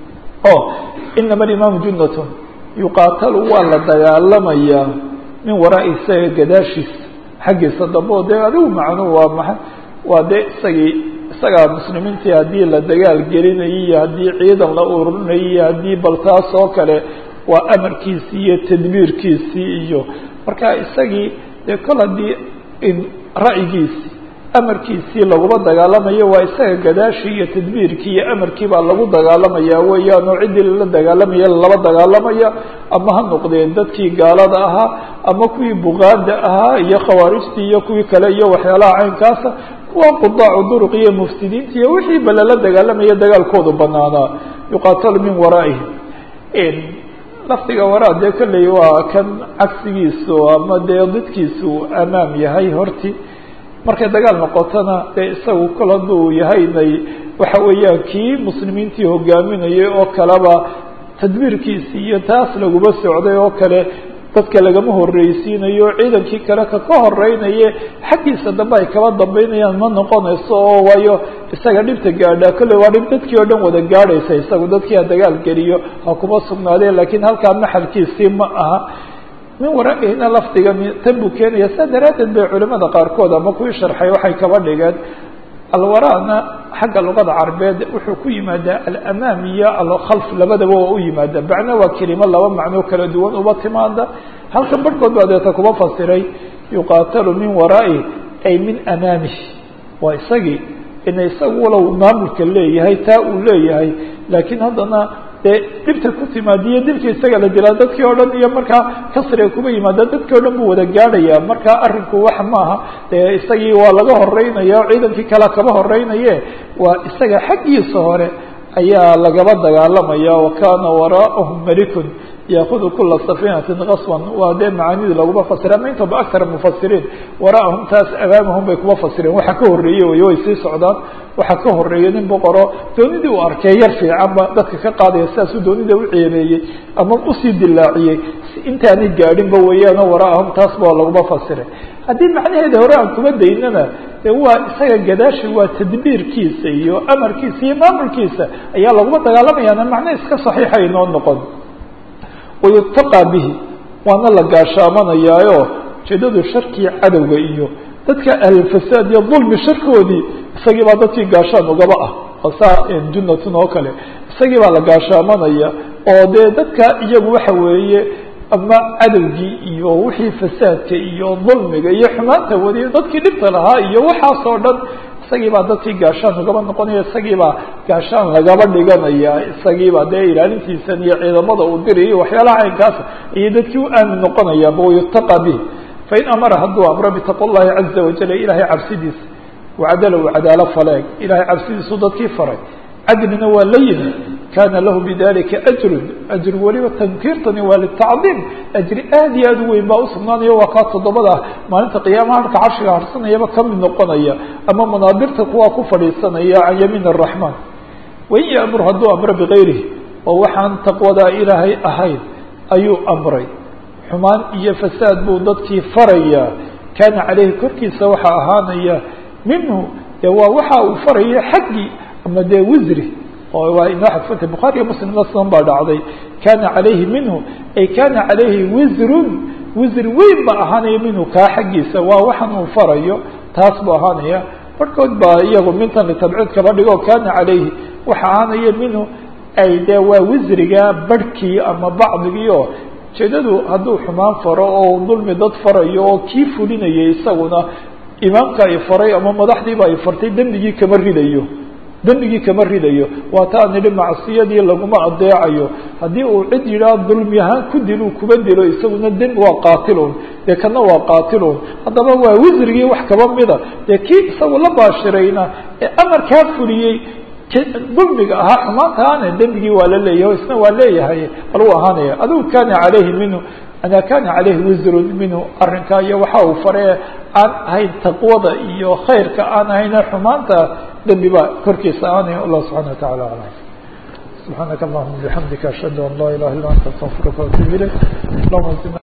o inama alimaamu junnatun yuqaatalu waa la dagaalamayaa min waraa isaga gadaashiisa xaggiisa dambe oo dee adigu macnuu waa maa waa dee isagii isagaa muslimiintii haddii la dagaal gelinayay iyo haddii ciidan la ururinayay iyo haddii bal taas oo kale waa amarkiisii iyo tadbiirkiisii iyo marka isagii dee kol haddii ra'yigiisii amarkiisii laguma dagaalamayo waa isaga gadaashii iyo tadbiirkii iyo amarkii baa lagu dagaalamaya weeyaan oo ciddii lala dagaalamaya lala dagaalamaya ama ha noqdeen dadkii gaalada ahaa ama kuwii buqaada ahaa iyo khawaarijtii iyo kuwii kale iyo waxyaalaha caynkaasa kuwa qudaacu duruq iyo mufsidiinta iyo wixii ba lala dagaalamaya dagaalkoodu banaanaa yuqaatalu min waraa'ihim lafdiga waraa dee kolley waa kan cagsigiisu ama dee didkiisu amaam yahay horti markay dagaal noqotona dee isagu kol hadduu yahaynay waxa weeyaan kii muslimiintii hogaaminayay oo kaleba tadbiirkiisii iyo taas laguma socday oo kale dadka lagama horreysiinayo ciidankii kale ka ka horeynaye xaggiisa dambe ay kaba dambeynayaan ma noqonayso oo waayo isaga dhibta gaadhaa kolley waa dhib dadkii oo dhan wada gaadhaysa isagu dadkii ha dagaal geliyo ha kuma sugnaadeen lakiin halkaa maxalkiisii ma aha min waraa'ihina lafdiga tan buu keenaya saa daraaddeed bay culimada qaarkood ama kuwii sharxay waxay kaba dhigeen alwaraana xagga luqada carabeed wuxuu ku yimaadaa alamaam iyo alkhalf labadaba waa u yimaada macno waa kelimo laba macnoo kala duwan uba timaada halkan barhkood baa deeta kuma fasiray yuqaatalu min waraa'i ay min amaamih waa isagii ina isagu walow maamulka leeyahay taa uu leeyahay laakiin haddana dee dhibta ku timaadiyo dilka isaga la dilaa dadkii oo dhan iyo markaa kasriga kuma yimaada dadkii o dhan buu wada gaadhaya marka arrinku wax maaha dee isagii waa laga horeynaya o ciidankii kale kaba horeynaye waa isaga xaggiisa hore ayaa lagaba dagaalamaya wa kana waraa'ahum malikun yaakudu kula safinatin kaswan waa dee macaanidii laguma fasira ama intaba aktar mufasiriin waraahum taas amaamahum bay kuma fasireen waxa ka horreeye wey way sii socdaan waxa ka horreeya nin boqoro doonidii uu arkay yar fiicanba dadka ka qaadaya sidaasuu doonida u ceebeeyey ama usii dilaaciyey intaanay gaadhinba weeyaano waraahum taas ba laguma fasiray haddii macnaheeda hore aan kuma daynana de waa isaga gadaashi waa tadbiirkiisa iyo amarkiisa iyo maamulkiisa ayaa laguma dagaalamayaana macno iska saxiixa inoo noqon wayutaqaa bihi waana la gaashaamanayaayo ujeedadu sharkii cadowga iyo dadka ahlulfasaad iyo dulmi sharkoodii isagii baa dadkii gaashaan ugaba ah oo saa junnatun oo kale isagii baa la gaashaamanaya oo dee dadka iyagu waxa weeye ama cadowgii iyo wixii fasaadka iyo dulmiga iyo xumaanta wadiya dadkii dhibta lahaa iyo waxaas oo dhan isagii baa dadkii gaashaan ugaba noqonaya isagii baa gaashaan lagaba dhiganaya isagii baa dee ilaalintiisan iyo ciidamada uu diri iyo waxyaalaha caynkaasa iyo dadkii u aamin noqonayaanba wayutaqa bih fain amara hadduu amro bitaqwa llahi caza wajal ilaahay cabsidiisa wacadala uu cadaalo faleeg ilahay cabsidiisuu dadkii faray cadlina waa la yimi kana lahu bidalika ajrun ajr weliba tankiirtani waa litacdiim ajri aad iyo aad u weyn baa usugnaanaya waa kaa toddobada maalinta qiyaamaha halka carshiga harsanayaba kamid noqonaya ama manaadirta kuwaa ku fadhiisanaya can yamiin araxmaan wain yaamur hadduu amro bigayrihi oo waxaan taqwadaa ilaahay ahayn ayuu amray xumaan iyo fasaad buu dadkii farayaa kana caleyhi korkiisa waxaa ahaanaya minhu de waa waxa uu faraya xaggii ama dee wisri oo waa inoo xadfanta bukhaariyo muslimna sidan baa dhacday kana calayhi minhu ay kana calayhi wisrun wisri weyn ba ahaanaya minhu kaa xaggiisa waa waxan uu farayo taas buu ahaanaya barhkood baa iyagu mintan litabciid kaba dhigo kana calayhi waxa ahaanaya minhu ay dee waa wisriga barhkii ama bacdigii oo ujeedadu hadduu xumaan faro oo dulmi dad farayo oo kii fulinayay isaguna imaamka ay faray ama madaxdiiba ay fartay dembigii kama ridayo dembigii kama ridayo waa taa nidhi macsiyadii laguma adeecayo haddii uu cid yidhaah dulmi ahaan ku dil uu kuba dilo isaguna dembi waa qaatilun dee kana waa qaatilun haddaba waa wisrigii wax kaba mida dee kii isagu la baashirayna ee amarkaa fuliyey dulmiga ahaa xumaantaane dembigii waa la leeyahay isna waa leeyahay bal uu ahaanaya adigu kana calayhi minhu ana kana calayhi wisrun minhu arrinkaa iyo waxa uu faree aan ahayn taqwada iyo khayrka aan ahayne xumaanta dembi baa korkiisa ahaanaya allah subxana wa tacala alam subxaanaka allahuma bixamdika ashhadu an laa ilaha illa anta astaqfiruka waatubu ilayk allahuma